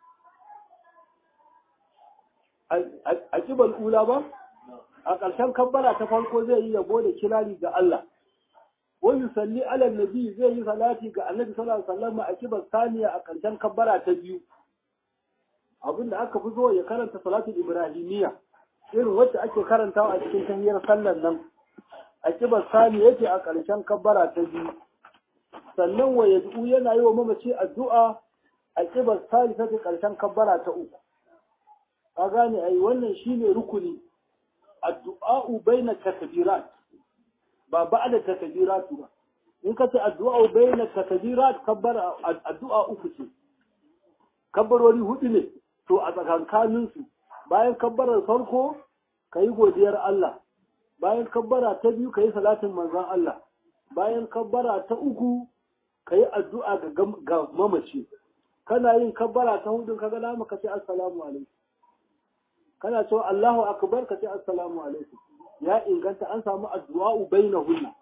Speaker 1: a kibal ula ba a ƙarshen kabbara ta farko zai yi yabo da kirari ga Allah wa yusalli ala nabi zai yi salati ga annabi sallallahu alaihi wasallam a kibar saniya a ƙarshen kabbara ta biyu abinda aka fi zo ya karanta salatul ibrahimiyya irin wacce ake karantawa a cikin tahiyar sallar nan a kibar sani yake a ƙarshen kabbara ta biyu sannan wa yad'u yana yi wa mamaci addu'a a kibar salisa ta karshen kabbara ta uku ka gane ai wannan shine rukuni addu'a'u baina takbirat ba ba'da takbirat ba in ka ce addu'a'u baina takbirat kabbara addu'a uku ce kabbarori hudu ne to a tsakankanin su bayan kabbarar farko kayi godiyar Allah bayan kabbara ta biyu kayi salatin manzon Allah bayan kabbara ta uku kayi addu'a ga mamaci kana yin kabbara ta hudu kaga dama ka ce assalamu alaikum kana cewa Allahu akbar ka ce assalamu alaikum ya inganta an samu addu'a bainahunna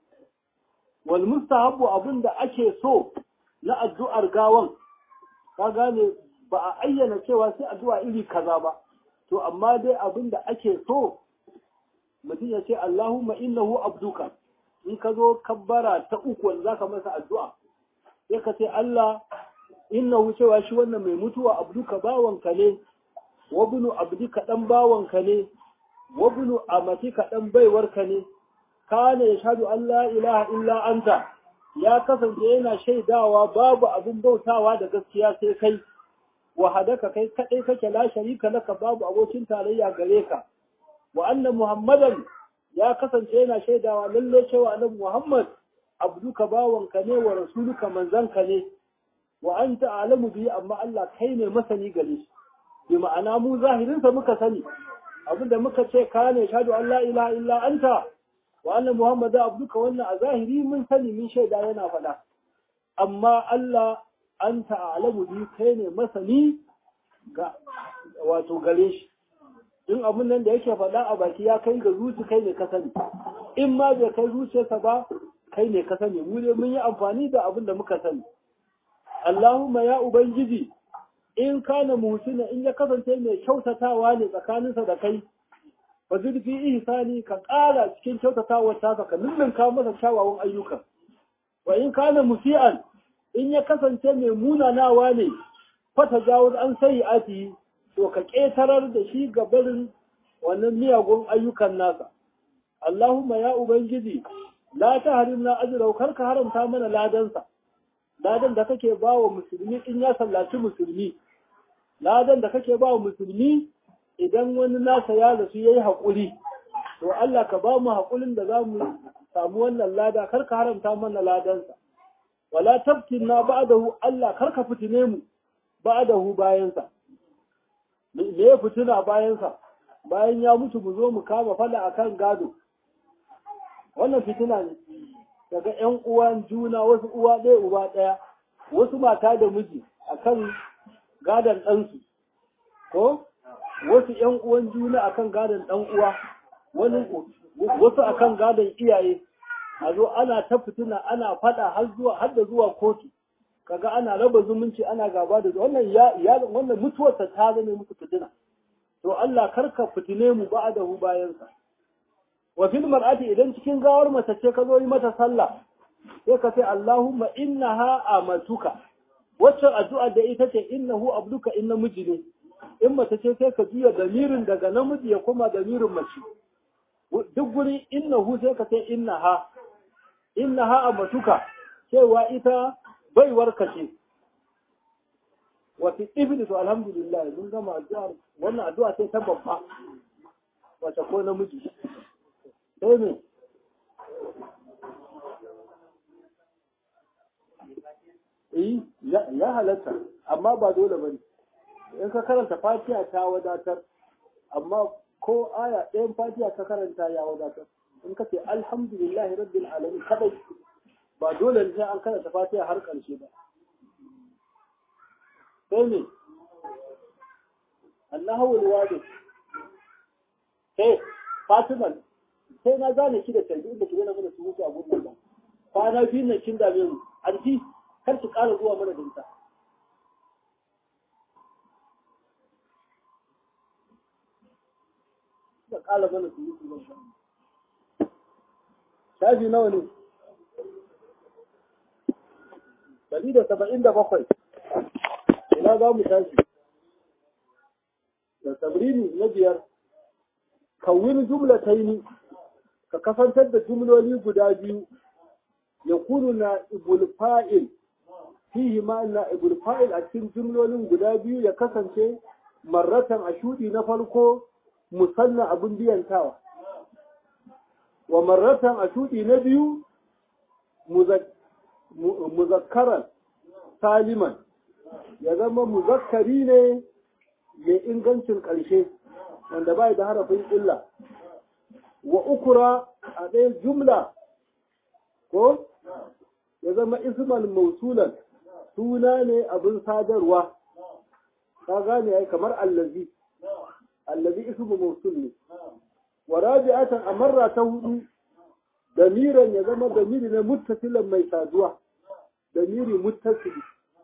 Speaker 1: wal mustahabbu abinda ake so na addu'ar gawan ka gane ba a ayyana cewa sai addu'a iri kaza ba to amma dai abinda ake so mutum ya ce Allahumma innahu abduka in ka zo kabbara ta uku wanda zaka masa addu'a sai ka ce Allah innahu cewa shi wannan mai mutuwa abduka bawanka ne wabnu abdika dan bawanka ne wabnu amatika dan baiwarka ne kana yashhadu an la ilaha illa anta ya kasance yana shaidawa babu abin bautawa da gaskiya sai kai wahadaka kai kadai kake la sharika laka babu abokin tarayya gare ka wa anna muhammadan ya kasance yana shaidawa lalle cewa annabi muhammad abduka bawanka ne wa rasuluka manzanka ne wa anta a'lamu bi amma Allah kai ne masani gare shi bi ma'ana mu zahirinsa muka sani abinda muka ce ka ne shahadu an la ilaha illa anta wa anna muhammadu abduka wannan a zahiri mun sani mun shaida yana faɗa amma Allah anta a'lamu bi kai ne masani ga wato gare shi in abin nan da yake faɗa a baki ya kai ga zuci kai ne ka sani in ma bai kai zuciyarsa ba kai ne ka sani mu ne mun yi amfani da abin da muka sani Allahumma ya ubangiji in kana muhsina in ya kasance mai kyautatawa ne tsakaninsa da kai fa zurfi ihsani ka ƙara cikin kyautatawar ta ka lullunka masa kyawawan ayyuka wa in kana musi'an in ya kasance mai munanawa ne fa tajawuz an ati to ka ƙetarar da shi ga barin wannan miyagun ayyukan nasa Allahumma ya ubangiji la tahrimna ajrahu kar ka haramta mana ladansa ladan da kake ba wa musulmi in ya sallaci musulmi ladan da kake ba wa musulmi idan wani nasa ya rasu ya yi haƙuri to Allah ka ba mu haƙurin da za mu samu wannan lada kar ka haramta mana ladansa wala tabtin na ba'dahu Allah kar ka fitine mu ba'dahu bayansa me ya fitina bayansa bayan ya mutu mu zo mu kama fada akan gado wannan fitina ne daga ƴan uwan juna wasu uwa ɗaya uba ɗaya wasu mata da miji akan gadon ɗansu ko wasu ƴan uwan juna akan gadon ɗan uwa wani wasu akan gadon iyaye a zo ana ta fitina ana faɗa har zuwa har da zuwa kotu kaga ana raba zumunci ana gaba da wannan ya ya wannan mutuwarsa ta zame musu fitina to Allah karka fitine mu ba'dahu bayansa wa fil mar'ati idan cikin gawar mace ce ka zo yi mata sallah sai ka ce Allahumma innaha amatuka wacce addu'a da ita ce innahu abduka in namiji ne in mace ce sai ka juya damirin daga namiji ya koma damirin mace duk guri innahu sai ka ce innaha innaha amatuka cewa ita baiwar ka ce wa fi ibni to alhamdulillah mun gama addu'ar wannan addu'a sai ta babba wace ko namiji sai ne eh ya halatta amma ba dole bane in ka karanta fatiha ta wadatar amma ko aya ɗayan fatiha ka karanta ya wadatar in ka ce alhamdulillahi rabbil alamin kadai ba dole ne an karanta fatiha har ƙarshe ba sai ne Allahu alwadi sai Fatima sai na gane ki da tarbi inda ki gane mana su mutu a gurbin ba kwana biyu na kin dame mu anti kar ki ƙara zuwa mana dinta da ƙara mana su mutu ba shafi nawa ne Dari da saba'in da bakwai ina za mu tashi da sabrini na biyar kawin jumla ta yi ka kasantar da jumloli guda biyu yakunu na ibul fa'il fihi ma na ibul fa'il a cikin jumlolin guda biyu ya kasance marratan a shudi na farko musanna abin biyantawa wa marratan a shudi na biyu muzakkaran saliman ya zama muzakkari ne mai ingancin ƙarshe wanda bai da harafin illa wa ukura a ɗaya jumla ko ya zama isman mausulan suna ne abin sadarwa ka gane ai kamar allazi allazi ismu mausul ne wa rabi'atan amarra ta hudu damiran ya zama damiri ne muttasilan mai saduwa damiri muttasili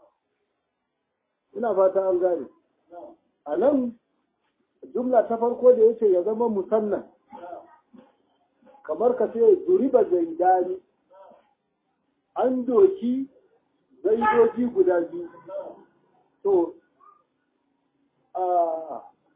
Speaker 1: ina fata an gane a nan jumla ta farko da yace ya zama musannan kamar ka ce duriba zaidani an doki zaidoji guda biyu to a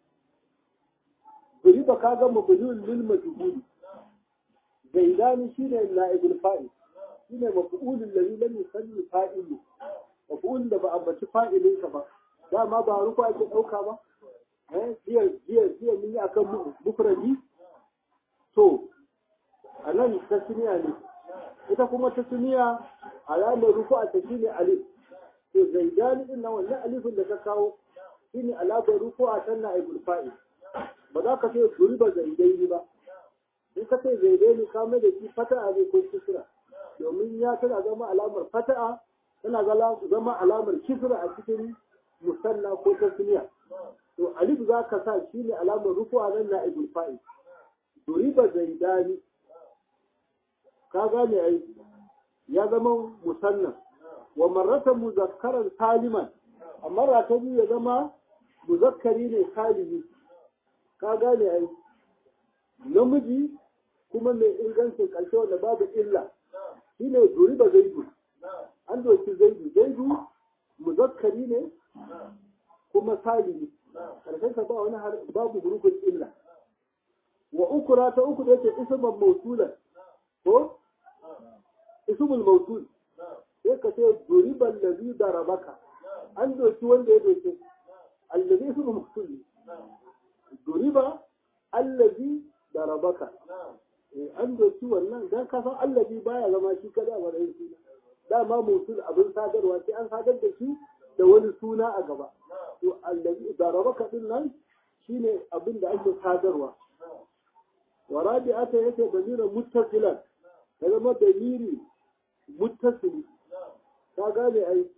Speaker 1: duriba ka ga mabulul lil majhuli zaidani shine na'ibul fa'il shine maf'ulul ladhi lam yusalli fa'ilu maf'ulun da ba ambaci fa'ilinsa ba dama ba ruku ake ɗauka ba jiya jiya jiya mun yi akan mufradi to a nan tasniya ne ita kuma tasniya alamar ruku a ta shine alif to zaidani din nan wannan alifin da ka kawo shine alamar ruku a tan na ibul fa'il ba za ka ce duriba zaidaini ba in ka ce zaidaini ka mai da shi fata'a ne ko kisra domin ya tana zama alamar fata'a tana zama alamar kisra a cikin musalla ko tasniya to alif za ka sa shi ne alamar rufuwa nan na ibul fa'il duriba zaidani ka gane ai ya zama musanna wa marratan muzakkaran saliman amma rata biyu ya zama muzakkari ne salimi ka gane ai namiji kuma mai ingancin ƙarshe wanda babu illa shine duriba zaidu an doki zaidu zaidu muzakkari ne kuma salimi karshen ka ba wani babu hurufin illa wa ukura ta uku da yake isman mausulan ko ismul mausul sai ka ce duriban ladhi darabaka an doki wanda ya doke allazi ismul mausul duriba allazi darabaka an doki wannan dan ka san allazi baya zama shi kada a wani suna dama mausul abin sadarwa sai an sadar da shi da wani suna a gaba to allazi darabaka din nan shine abin da ake sadarwa wa rabi'ata yake damirin muttasilan ya zama damiri muttasili ka gane ai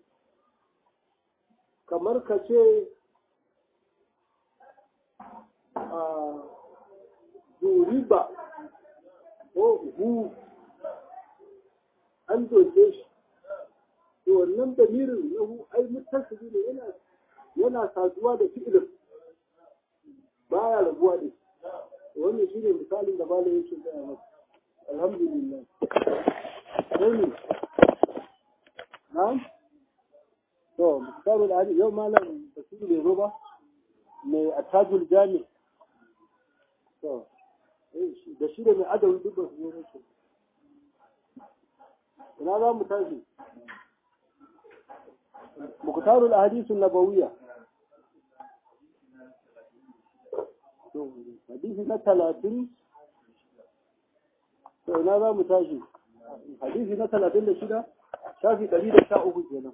Speaker 1: kamar ka ce a duriba ko hu an doke shi to wannan damirin na hu ai muttasili ne yana yana saduwa da fi'ilin baya rabuwa da shi wannan shi ne misalin da malam yake gaya masa alhamdulillah sai ne na'am to misalin da yau malam basiru bai zo ba mai attajul jami to da shi da mai adawi duk ba su zo nake ina za mu tashi muktarul ahadisun nabawiyya hadisi na talatin to ina za mu tashi hadisi na talatin da shida shafi ɗari da sha uku kenan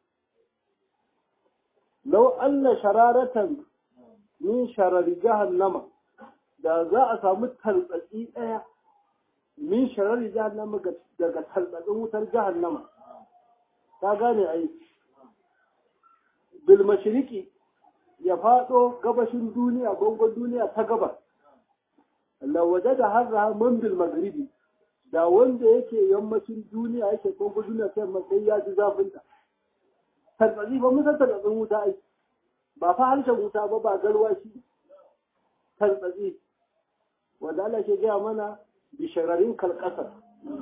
Speaker 1: lau anna shararatan min sharari jahannama da za a samu taltsatsi ɗaya min sharari jahannama daga taltsatsin wutar jahannama ta gane ai bil mashriqi ya faɗo gabashin duniya gongon duniya ta gabas lawaje da harra man bil maghribi da wanda yake yammacin duniya yake gongon duniya sai matsayi ya ji zafinta tarbatsi ba mun san tarbatsin wuta ai ba fa harshen wuta ba ba garwashi tarbatsi wanda Allah ke gaya mana bishararin kalkasar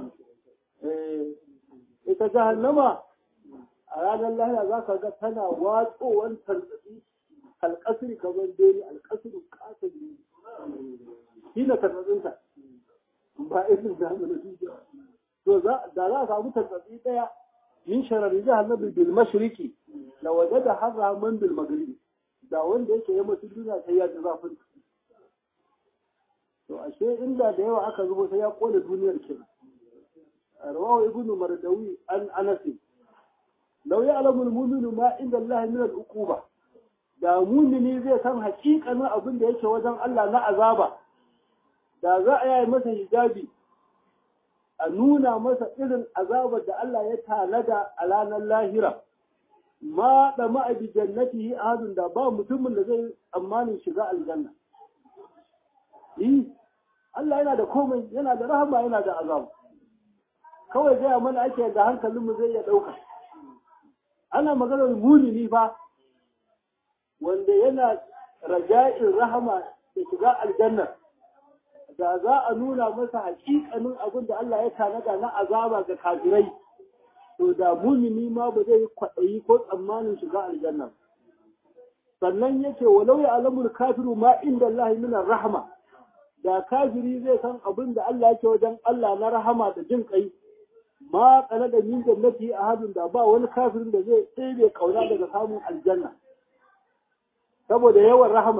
Speaker 1: ita jahannama a ranar lahira za ka ga tana watsowar tarbatsi alƙasiri kamar dole alƙasiri ƙasar ne shi na tarbatsinta ba irin da mu na dukiya to da za a samu tantsatsi daya min sharari jahannam bil mashriqi la wajada harra man bil maghribi da wanda yake yammacin duniya sai ya ji zafin to ashe inda da yawa aka zubo sai ya kone duniyar kenan rawahu ibnu mardawi an anas law ya'lamu al-mu'minu ma inda Allah min al-uquba da mumini zai san hakikanin abin da yake wajen Allah na azaba da za a yi masa hijabi a nuna masa irin azabar da Allah ya tanada a ranar lahira ma da ma'abi jannatihi ahadun da ba mutumin da zai tsammanin shiga aljanna yi Allah yana da komai yana da rahama yana da azabu kawai gaya mana ake da hankalinmu zai iya ɗauka ana maganar mumini fa wanda yana raja'in rahama da shiga aljanna da za a nuna masa hakikanin abin da Allah ya tanada na azaba ga kafirai to da mumini ma ba zai kwaɗayi ko tsammanin shiga aljanna sannan yake walau ya alamul kafiru ma inda Allah min rahama da kafiri zai san abin da Allah yake wajen Allah na rahama da jin kai ma kana da min jannati ahadun da ba wani kafirin da zai tsere kauna daga samun aljanna saboda yawan rahama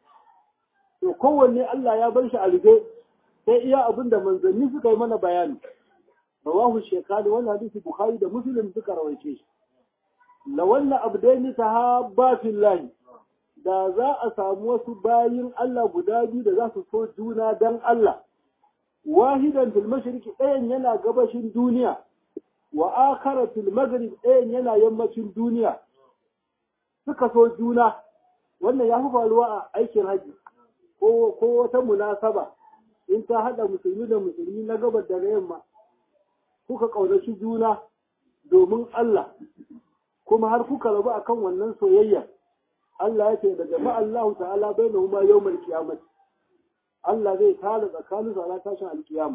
Speaker 1: to kowanne Allah ya bar shi a rufe sai iya abin da manzanni suka yi mana bayani rawahu shekani wannan hadisi bukhari da muslim suka rawaice shi la wannan abdaini sahabba fillahi da za a samu wasu bayin Allah guda biyu da za su so juna dan Allah wahidan fil mashriqi ɗayan yana gabashin duniya wa akhara fil maghrib ɗayan yana yammacin duniya suka so juna wannan ya fi faruwa a aikin haji ko wata munasaba in ta haɗa musulmi da musulmi na gabar da na yamma kuka ƙaunaci juna domin Allah kuma har kuka rabu akan wannan soyayya Allah ya ce da jama'a Allah ta'ala bai na huma yau mai kiyamati Allah zai tara tsakanin sa tashin alkiyama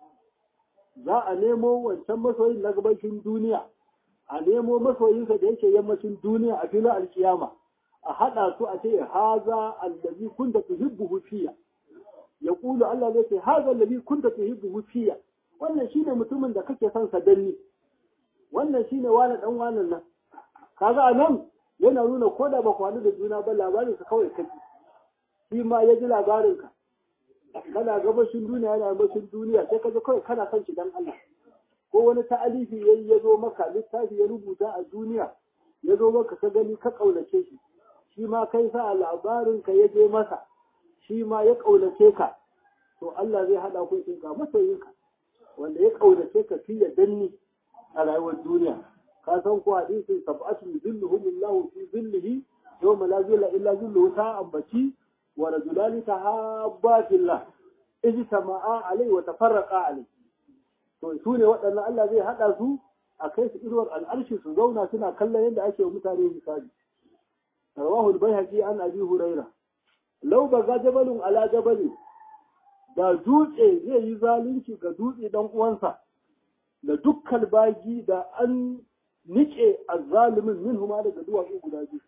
Speaker 1: za a nemo wancan masoyin na gabashin duniya a nemo masoyinsa da yake yammacin duniya a filin alkiyama a haɗa su a ce haza allazi kunta tuhibbuhu fiya ya kulu Allah zai ce haza allazi kunta tuhibbuhu fiya wannan shine mutumin da kake son sa danni wannan shine wani dan wannan nan kaga anan yana nuna ko da ba kwanu da juna ba labarin sa kawai kaji shi ma ya ji labarin ka kana gabashin duniya yana gabashin duniya sai kaje kawai kana son shi dan Allah ko wani ta'alifi yayi ya zo maka littafi ya rubuta a duniya ya zo maka ka gani ka kaunace shi shi ma kai sa labarin ka ya je masa shi ma ya kaunace ka to Allah zai hada ku cikin ka masoyinka wanda ya kaunace ka fi ya danni a rayuwar duniya ka san ko hadisin sab'atun zilluhumullahu fi zillihi yawma la zilla illa zilluhu ta ambaci wa rajulani tahabba fillah ijtama'a alai wa tafarraqa alai to su ne waɗannan Allah zai hada su a kai su irwar al'arshi su zauna suna kallon yadda ake wa mutane misali rawahu al-baihaqi an abi huraira law baga jabalun ala jabalin da dutse zai yi zalunci ga dutse dan uwansa da dukkan bagi da an nike azzalimin min huma daga duwatsu guda biyu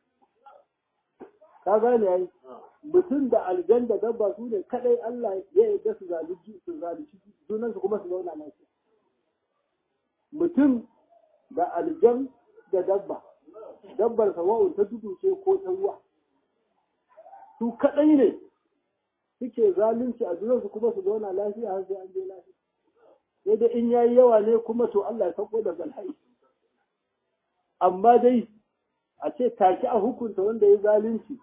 Speaker 1: ka gane yayi mutum da aljan da dabba su ne kadai Allah ya yarda su zalunci su zalunci sunan su kuma su zauna lafiya mutum da aljan da dabba dabbar sawa'un ta tudu ce ko ta ruwa su kadai ne suke zalunci a su kuma su zauna lafiya har sai an je lafiya sai da in yayi yawa ne kuma to Allah ya sauko da balhai amma dai a ce take a hukunta wanda ya zalunci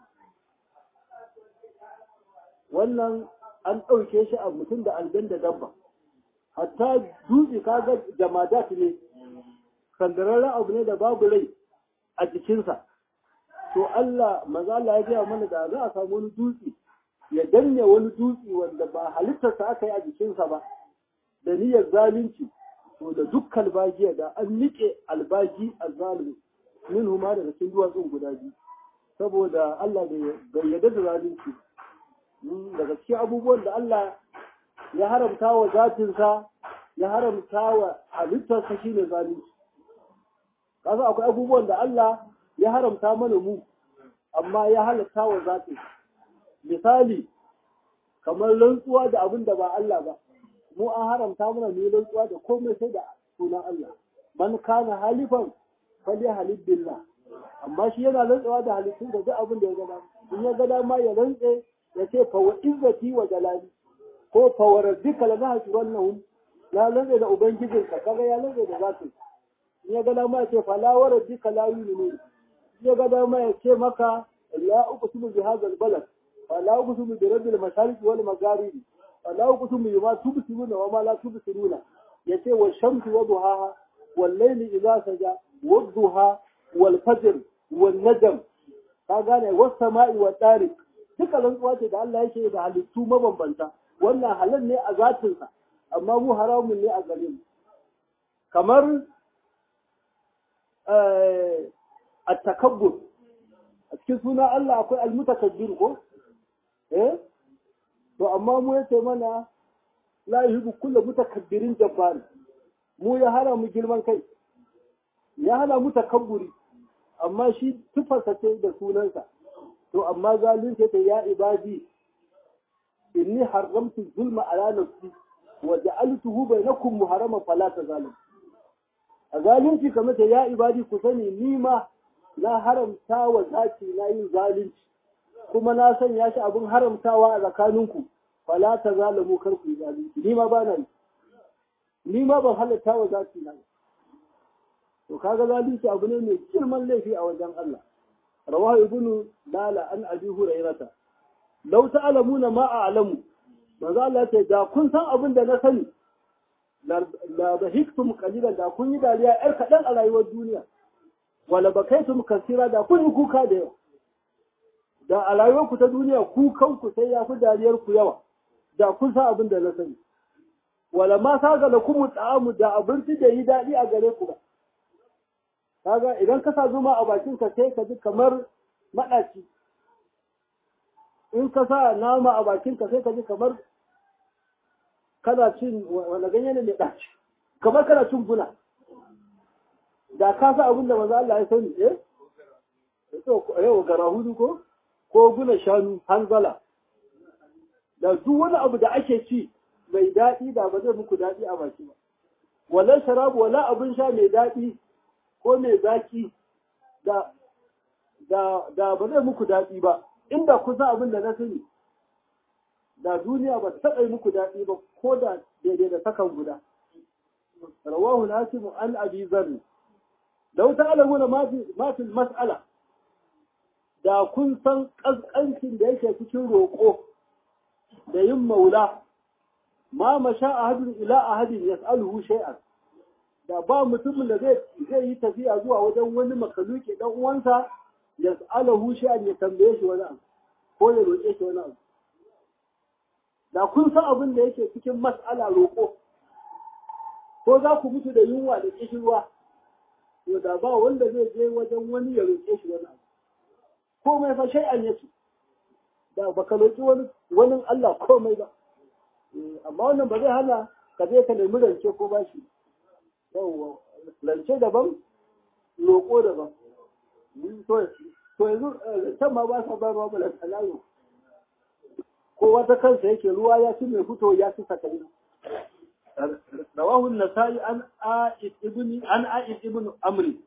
Speaker 1: wannan an ɗauke shi a mutum da aljan da dabba hatta dutse kaga jamadat ne sandararren abu ne da babu rai a jikinsa to Allah maza Allah ya gaya mana da za a samu wani dutse ya danne wani dutse wanda ba halittarsa aka yi a jikinsa ba da niyyar zalunci to da dukkan bagiya da an nike albaji azzalimi min huma daga cikin duwatsun guda biyu saboda Allah bai yarda da zalunci daga cikin abubuwan da Allah ya haramta wa zatinsa ya haramta wa halittarsa shine zalunci kasa akwai abubuwan da Allah ya haramta mana mu amma ya halatta wa zatinsa misali kamar rantsuwa da abin da ba Allah ba mu an haramta mana mu yi rantsuwa da komai sai da sunan Allah man kana halifan fali halif billah amma shi yana rantsuwa da halittun da duk abin da ya gada in ya gada ma ya rantse ya ce fa wa izzati wa jalali ko fa wa rabbika la nahshurannahum la rantse da ubangijinka kaga ya rantse da zatin in ya gada ma ya ce fa la wa rabbika la yu'minun in ya gada ma ya ce maka la uqsimu bi hadha al-balad fa la uqsimu bi rabbil mashariq wal magharibi fa la uqsimu bima tubsiruna wa ma la tubsiruna yace wa shamsi wa duhaha wal layli idha saja wa duha wal fajr wal najm ka gane was sama'i wa tariq duka rantsuwa ce da Allah yake da halittu mabambanta wannan halal ne a zatinsa amma mu haramun ne a gare mu kamar a takabbur a cikin suna Allah akwai almutakabbir ko eh to amma mu yace mana la yuhibbu kullu mutakabbirin jabbar mu ya hana mu girman kai ya hana mu takabburi amma shi tufarsa ce da sunansa to amma zalunci ta ya ibadi inni haramtu zulma ala nafsi wa ja'altuhu bainakum muharraman fala tazalim a zalunci kamar ta ya ibadi ku sani ni ma na haramta wa zaki na yin zalunci kuma na sanya shi abin haramtawa a tsakaninku fala tazalamu kar ku yi zalunci ni ma ba na yi ni ma ban halatta wa zaki na to kaga zalunci abu ne mai girman laifi a wajen Allah rawahu ibnu lala an abi hurairata law ta'lamuna ma a'lamu manzo Allah ya ce da kun san abin da na sani la bahiktum qalilan da kun yi dariya yar kadan a rayuwar duniya wala bakaitum kasira da kun yi kuka da yawa da a rayuwar ku ta duniya kukan ku sai ya fi dariyar ku yawa da kun san abin da na sani wala ma saga da kuma ta'amu da abinci da yi daɗi a gare ku ba kaga idan ka sa zuma a bakin ka sai ka ji kamar maɗaci in ka sa nama a bakin ka sai ka ji kamar kana cin wanda ganye ne mai ɗaci kamar kana cin guna da ka sa abin da maza Allah ya sani eh yau gara hudu ko ko guna shanu hanzala da duk wani abu da ake ci mai daɗi da ba zai muku daɗi a baki ba wala sharabu wala abin sha mai daɗi ko mai zaki da da da ba zai muku daɗi ba inda ku san abin da na sani da duniya ba taɓa yi muku daɗi ba ko da daidai da sakan guda rawahu nasimu an abi zarri law ta'lamuna ma fi ma fi mas'ala da kun san kaskancin da yake cikin roƙo da yin maula ma masha ahadun ila ahadin yas'aluhu shay'an da ba mutumin da zai zai yi tafiya zuwa wajen wani makaluki dan uwansa yas'aluhu shay'an ya tambaye shi wani abu ko ya roƙe shi wani abu da kun san abin da yake cikin mas'ala roƙo ko za ku mutu da yunwa da kishirwa to da ba wanda zai je wajen wani ya roƙe shi wani abu komai fa shay'an yake da baka roƙi wani wani Allah komai ba amma wannan ba zai hana ka je ka nemi rance ko bashi yawwa rance daban roƙo daban to yanzu can ma ba sa ba ma bala talayo ko wata kansa yake ruwa ya ci mai fito ya ci sakali rawahu nasai an a'id ibn an a'id ibn amri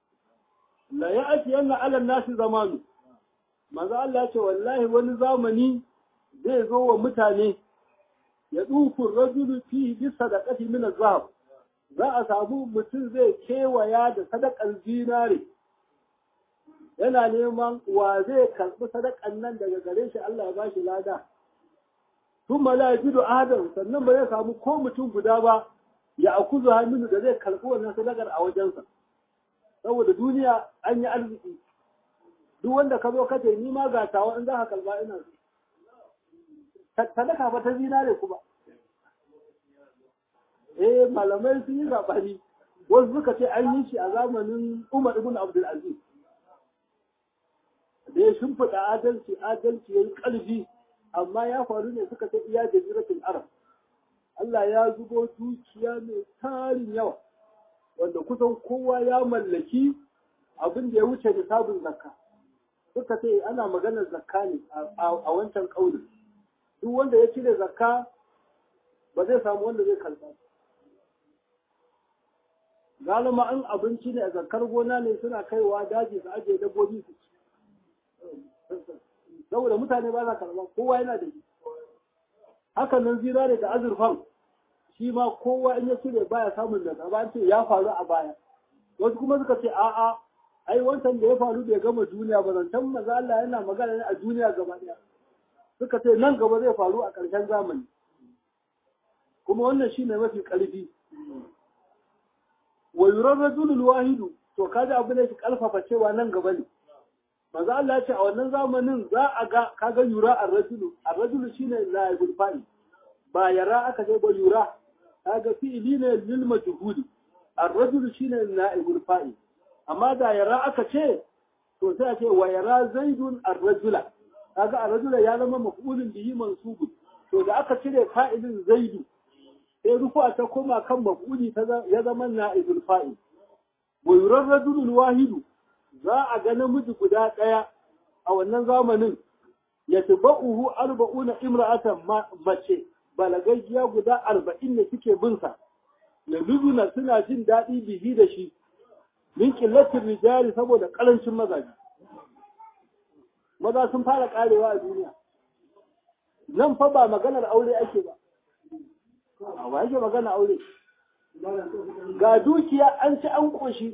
Speaker 1: la ya'ti yanna ala nasi zamanu manzo Allah ce wallahi wani zamani zai zo wa mutane ya dufu rajulu fi bi sadaqati min az-zahab za a samu mutum zai kewaya da sadakar zinare yana neman wa zai karɓi sadakan nan daga gare shi Allah ya bashi lada tun ma la yajidu adam sannan ba zai samu ko mutum guda ba ya akuzu hannu da zai karɓi wannan sadakar a wajensa saboda duniya an yi arziki duk wanda ka zo kace ni ma ga tawa in za ka kalba ina so sadaka ba ta zinare kuma eh malamai sun yi zabani wasu suka ce an yi shi a zamanin Umar ibn Abdul Aziz da ya shimfiɗa adalci adalci ya yi ƙarfi amma ya faru ne suka ce iya jaziratul arab Allah ya zubo dukiya mai tarin yawa wanda kusan kowa ya mallaki abin da ya wuce nisabin zakka suka ce ana maganar zakka ne a wancan ƙaunin duk wanda ya cire zakka ba zai samu wanda zai kalba galima an abinci ne a zakar gona ne suna kaiwa daji su ajiye dabbobi su ci saboda mutane ba za karɓa kowa yana da shi hakan nan zinare da azurfan shi ma kowa in ya cire baya samun da ba ce ya faru a baya wasu kuma suka ce a'a ai wancan da ya faru bai gama duniya ba zancen maza Allah yana magana ne a duniya gaba ɗaya suka ce nan gaba zai faru a ƙarshen zamani kuma wannan shine mafi ƙarfi wa yurar rajulul wahidu to kaji abu ne shi ƙarfafa cewa nan gaba ne maza Allah ya ce a wannan zamanin za a ga kaga yura ar-rajulu ar-rajulu shine laibul fa'il ba yara aka ce ba yura kaga fi'ili ne lil majhuli ar-rajulu shine naibul fa'il amma da yara aka ce to sai a ce wa yara zaidun ar-rajula kaga ar-rajula ya zama maf'ulun bihi mansubun to da aka cire fa'ilin zaidu sai rufa ta koma kan maf'uli ya zama naibul fa'il wa yura rajulul wahidu za a ga namiji guda ɗaya a wannan zamanin ya uhu arba'una imra'atan mace balagaggiya guda arba'in da suke binsa ya luzuna suna jin daɗi bihi da shi min ƙillatin rijali saboda ƙarancin mazaje maza sun fara ƙarewa a duniya nan fa ba maganar aure ake ba a ba ake magana aure ga dukiya an ci an ƙoshi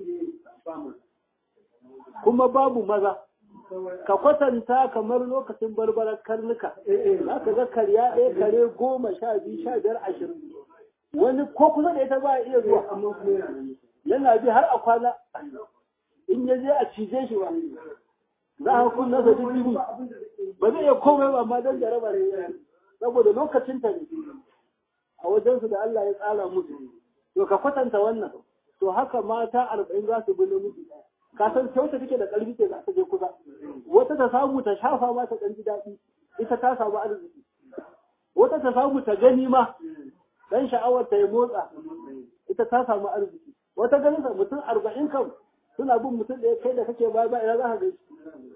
Speaker 1: kuma babu maza ka kwatanta kamar lokacin barbarar karnuka za ka ga karya ɗaya kare goma sha biyu sha biyar ashirin wani ko kusa da ita ba a iya zuwa yana bi har a kwana in ya je a cije shi ba za a kun nasa dubu ba zai iya komai ba amma don jaraba ne saboda lokacin ta ne a wajensu da Allah ya tsara musu to ka kwatanta wannan to haka mata arba'in za su bi namiji ɗaya ka san sai wata take da ƙarfi ce za ta je kusa wata ta samu ta shafa ma ta ɗan ji daɗi ita ta samu arziki wata ta samu ta gani ma dan sha'awar ta ya motsa ita ta samu arziki wata ganin sa mutum arba'in kan suna bin mutum da ya kai da kake baya ba ina za ka gaishe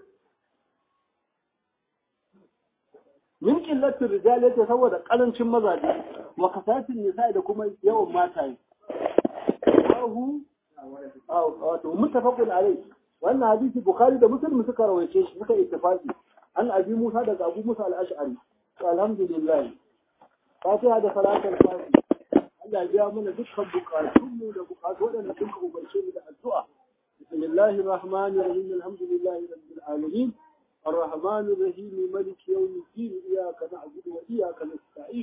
Speaker 1: min qillatir rijal yace saboda karancin mazaje wa kasatin nisa da kuma yawan mataye Allahu wato muttafaqun alai wannan hadisi bukhari da muslim suka rawaice shi suka ittifaqi an abi musa daga abu musa al-ash'ari alhamdulillah fatiha da salatul fatiha Allah ya biya mana dukkan bukatun mu da bukatu wadanda suka umarce mu da addu'a bismillahir rahmanir rahim alhamdulillahi rabbil alamin الرحمن الرحيم ملك يوم الدين إياك نعبد وإياك نستعين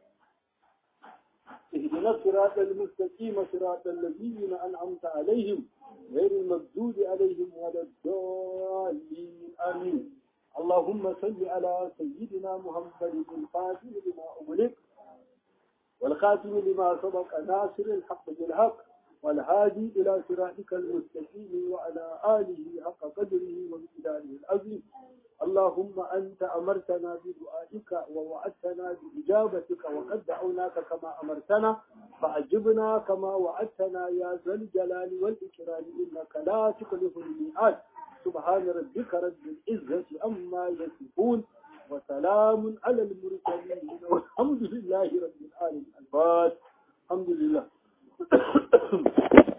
Speaker 1: اهدنا الصراط المستقيم صراط الذين أنعمت عليهم غير المغضوب عليهم ولا الضالين آمين اللهم صل على سيدنا محمد الفاتح لما أغلق والخاتم لما سبق ناصر الحق بالحق والهادي إلى صراطك المستقيم وعلى آله حق قدره وامتداره العظيم اللهم أنت أمرتنا بدعائك ووعدتنا بإجابتك وقد دعوناك كما أمرتنا فأجبنا كما وعدتنا يا ذا الجلال والإكرام إنك لا تخلف الميعاد سبحان ربك رب العزة أما يصفون وسلام على المرسلين والحمد لله رب العالمين الفاتح الحمد لله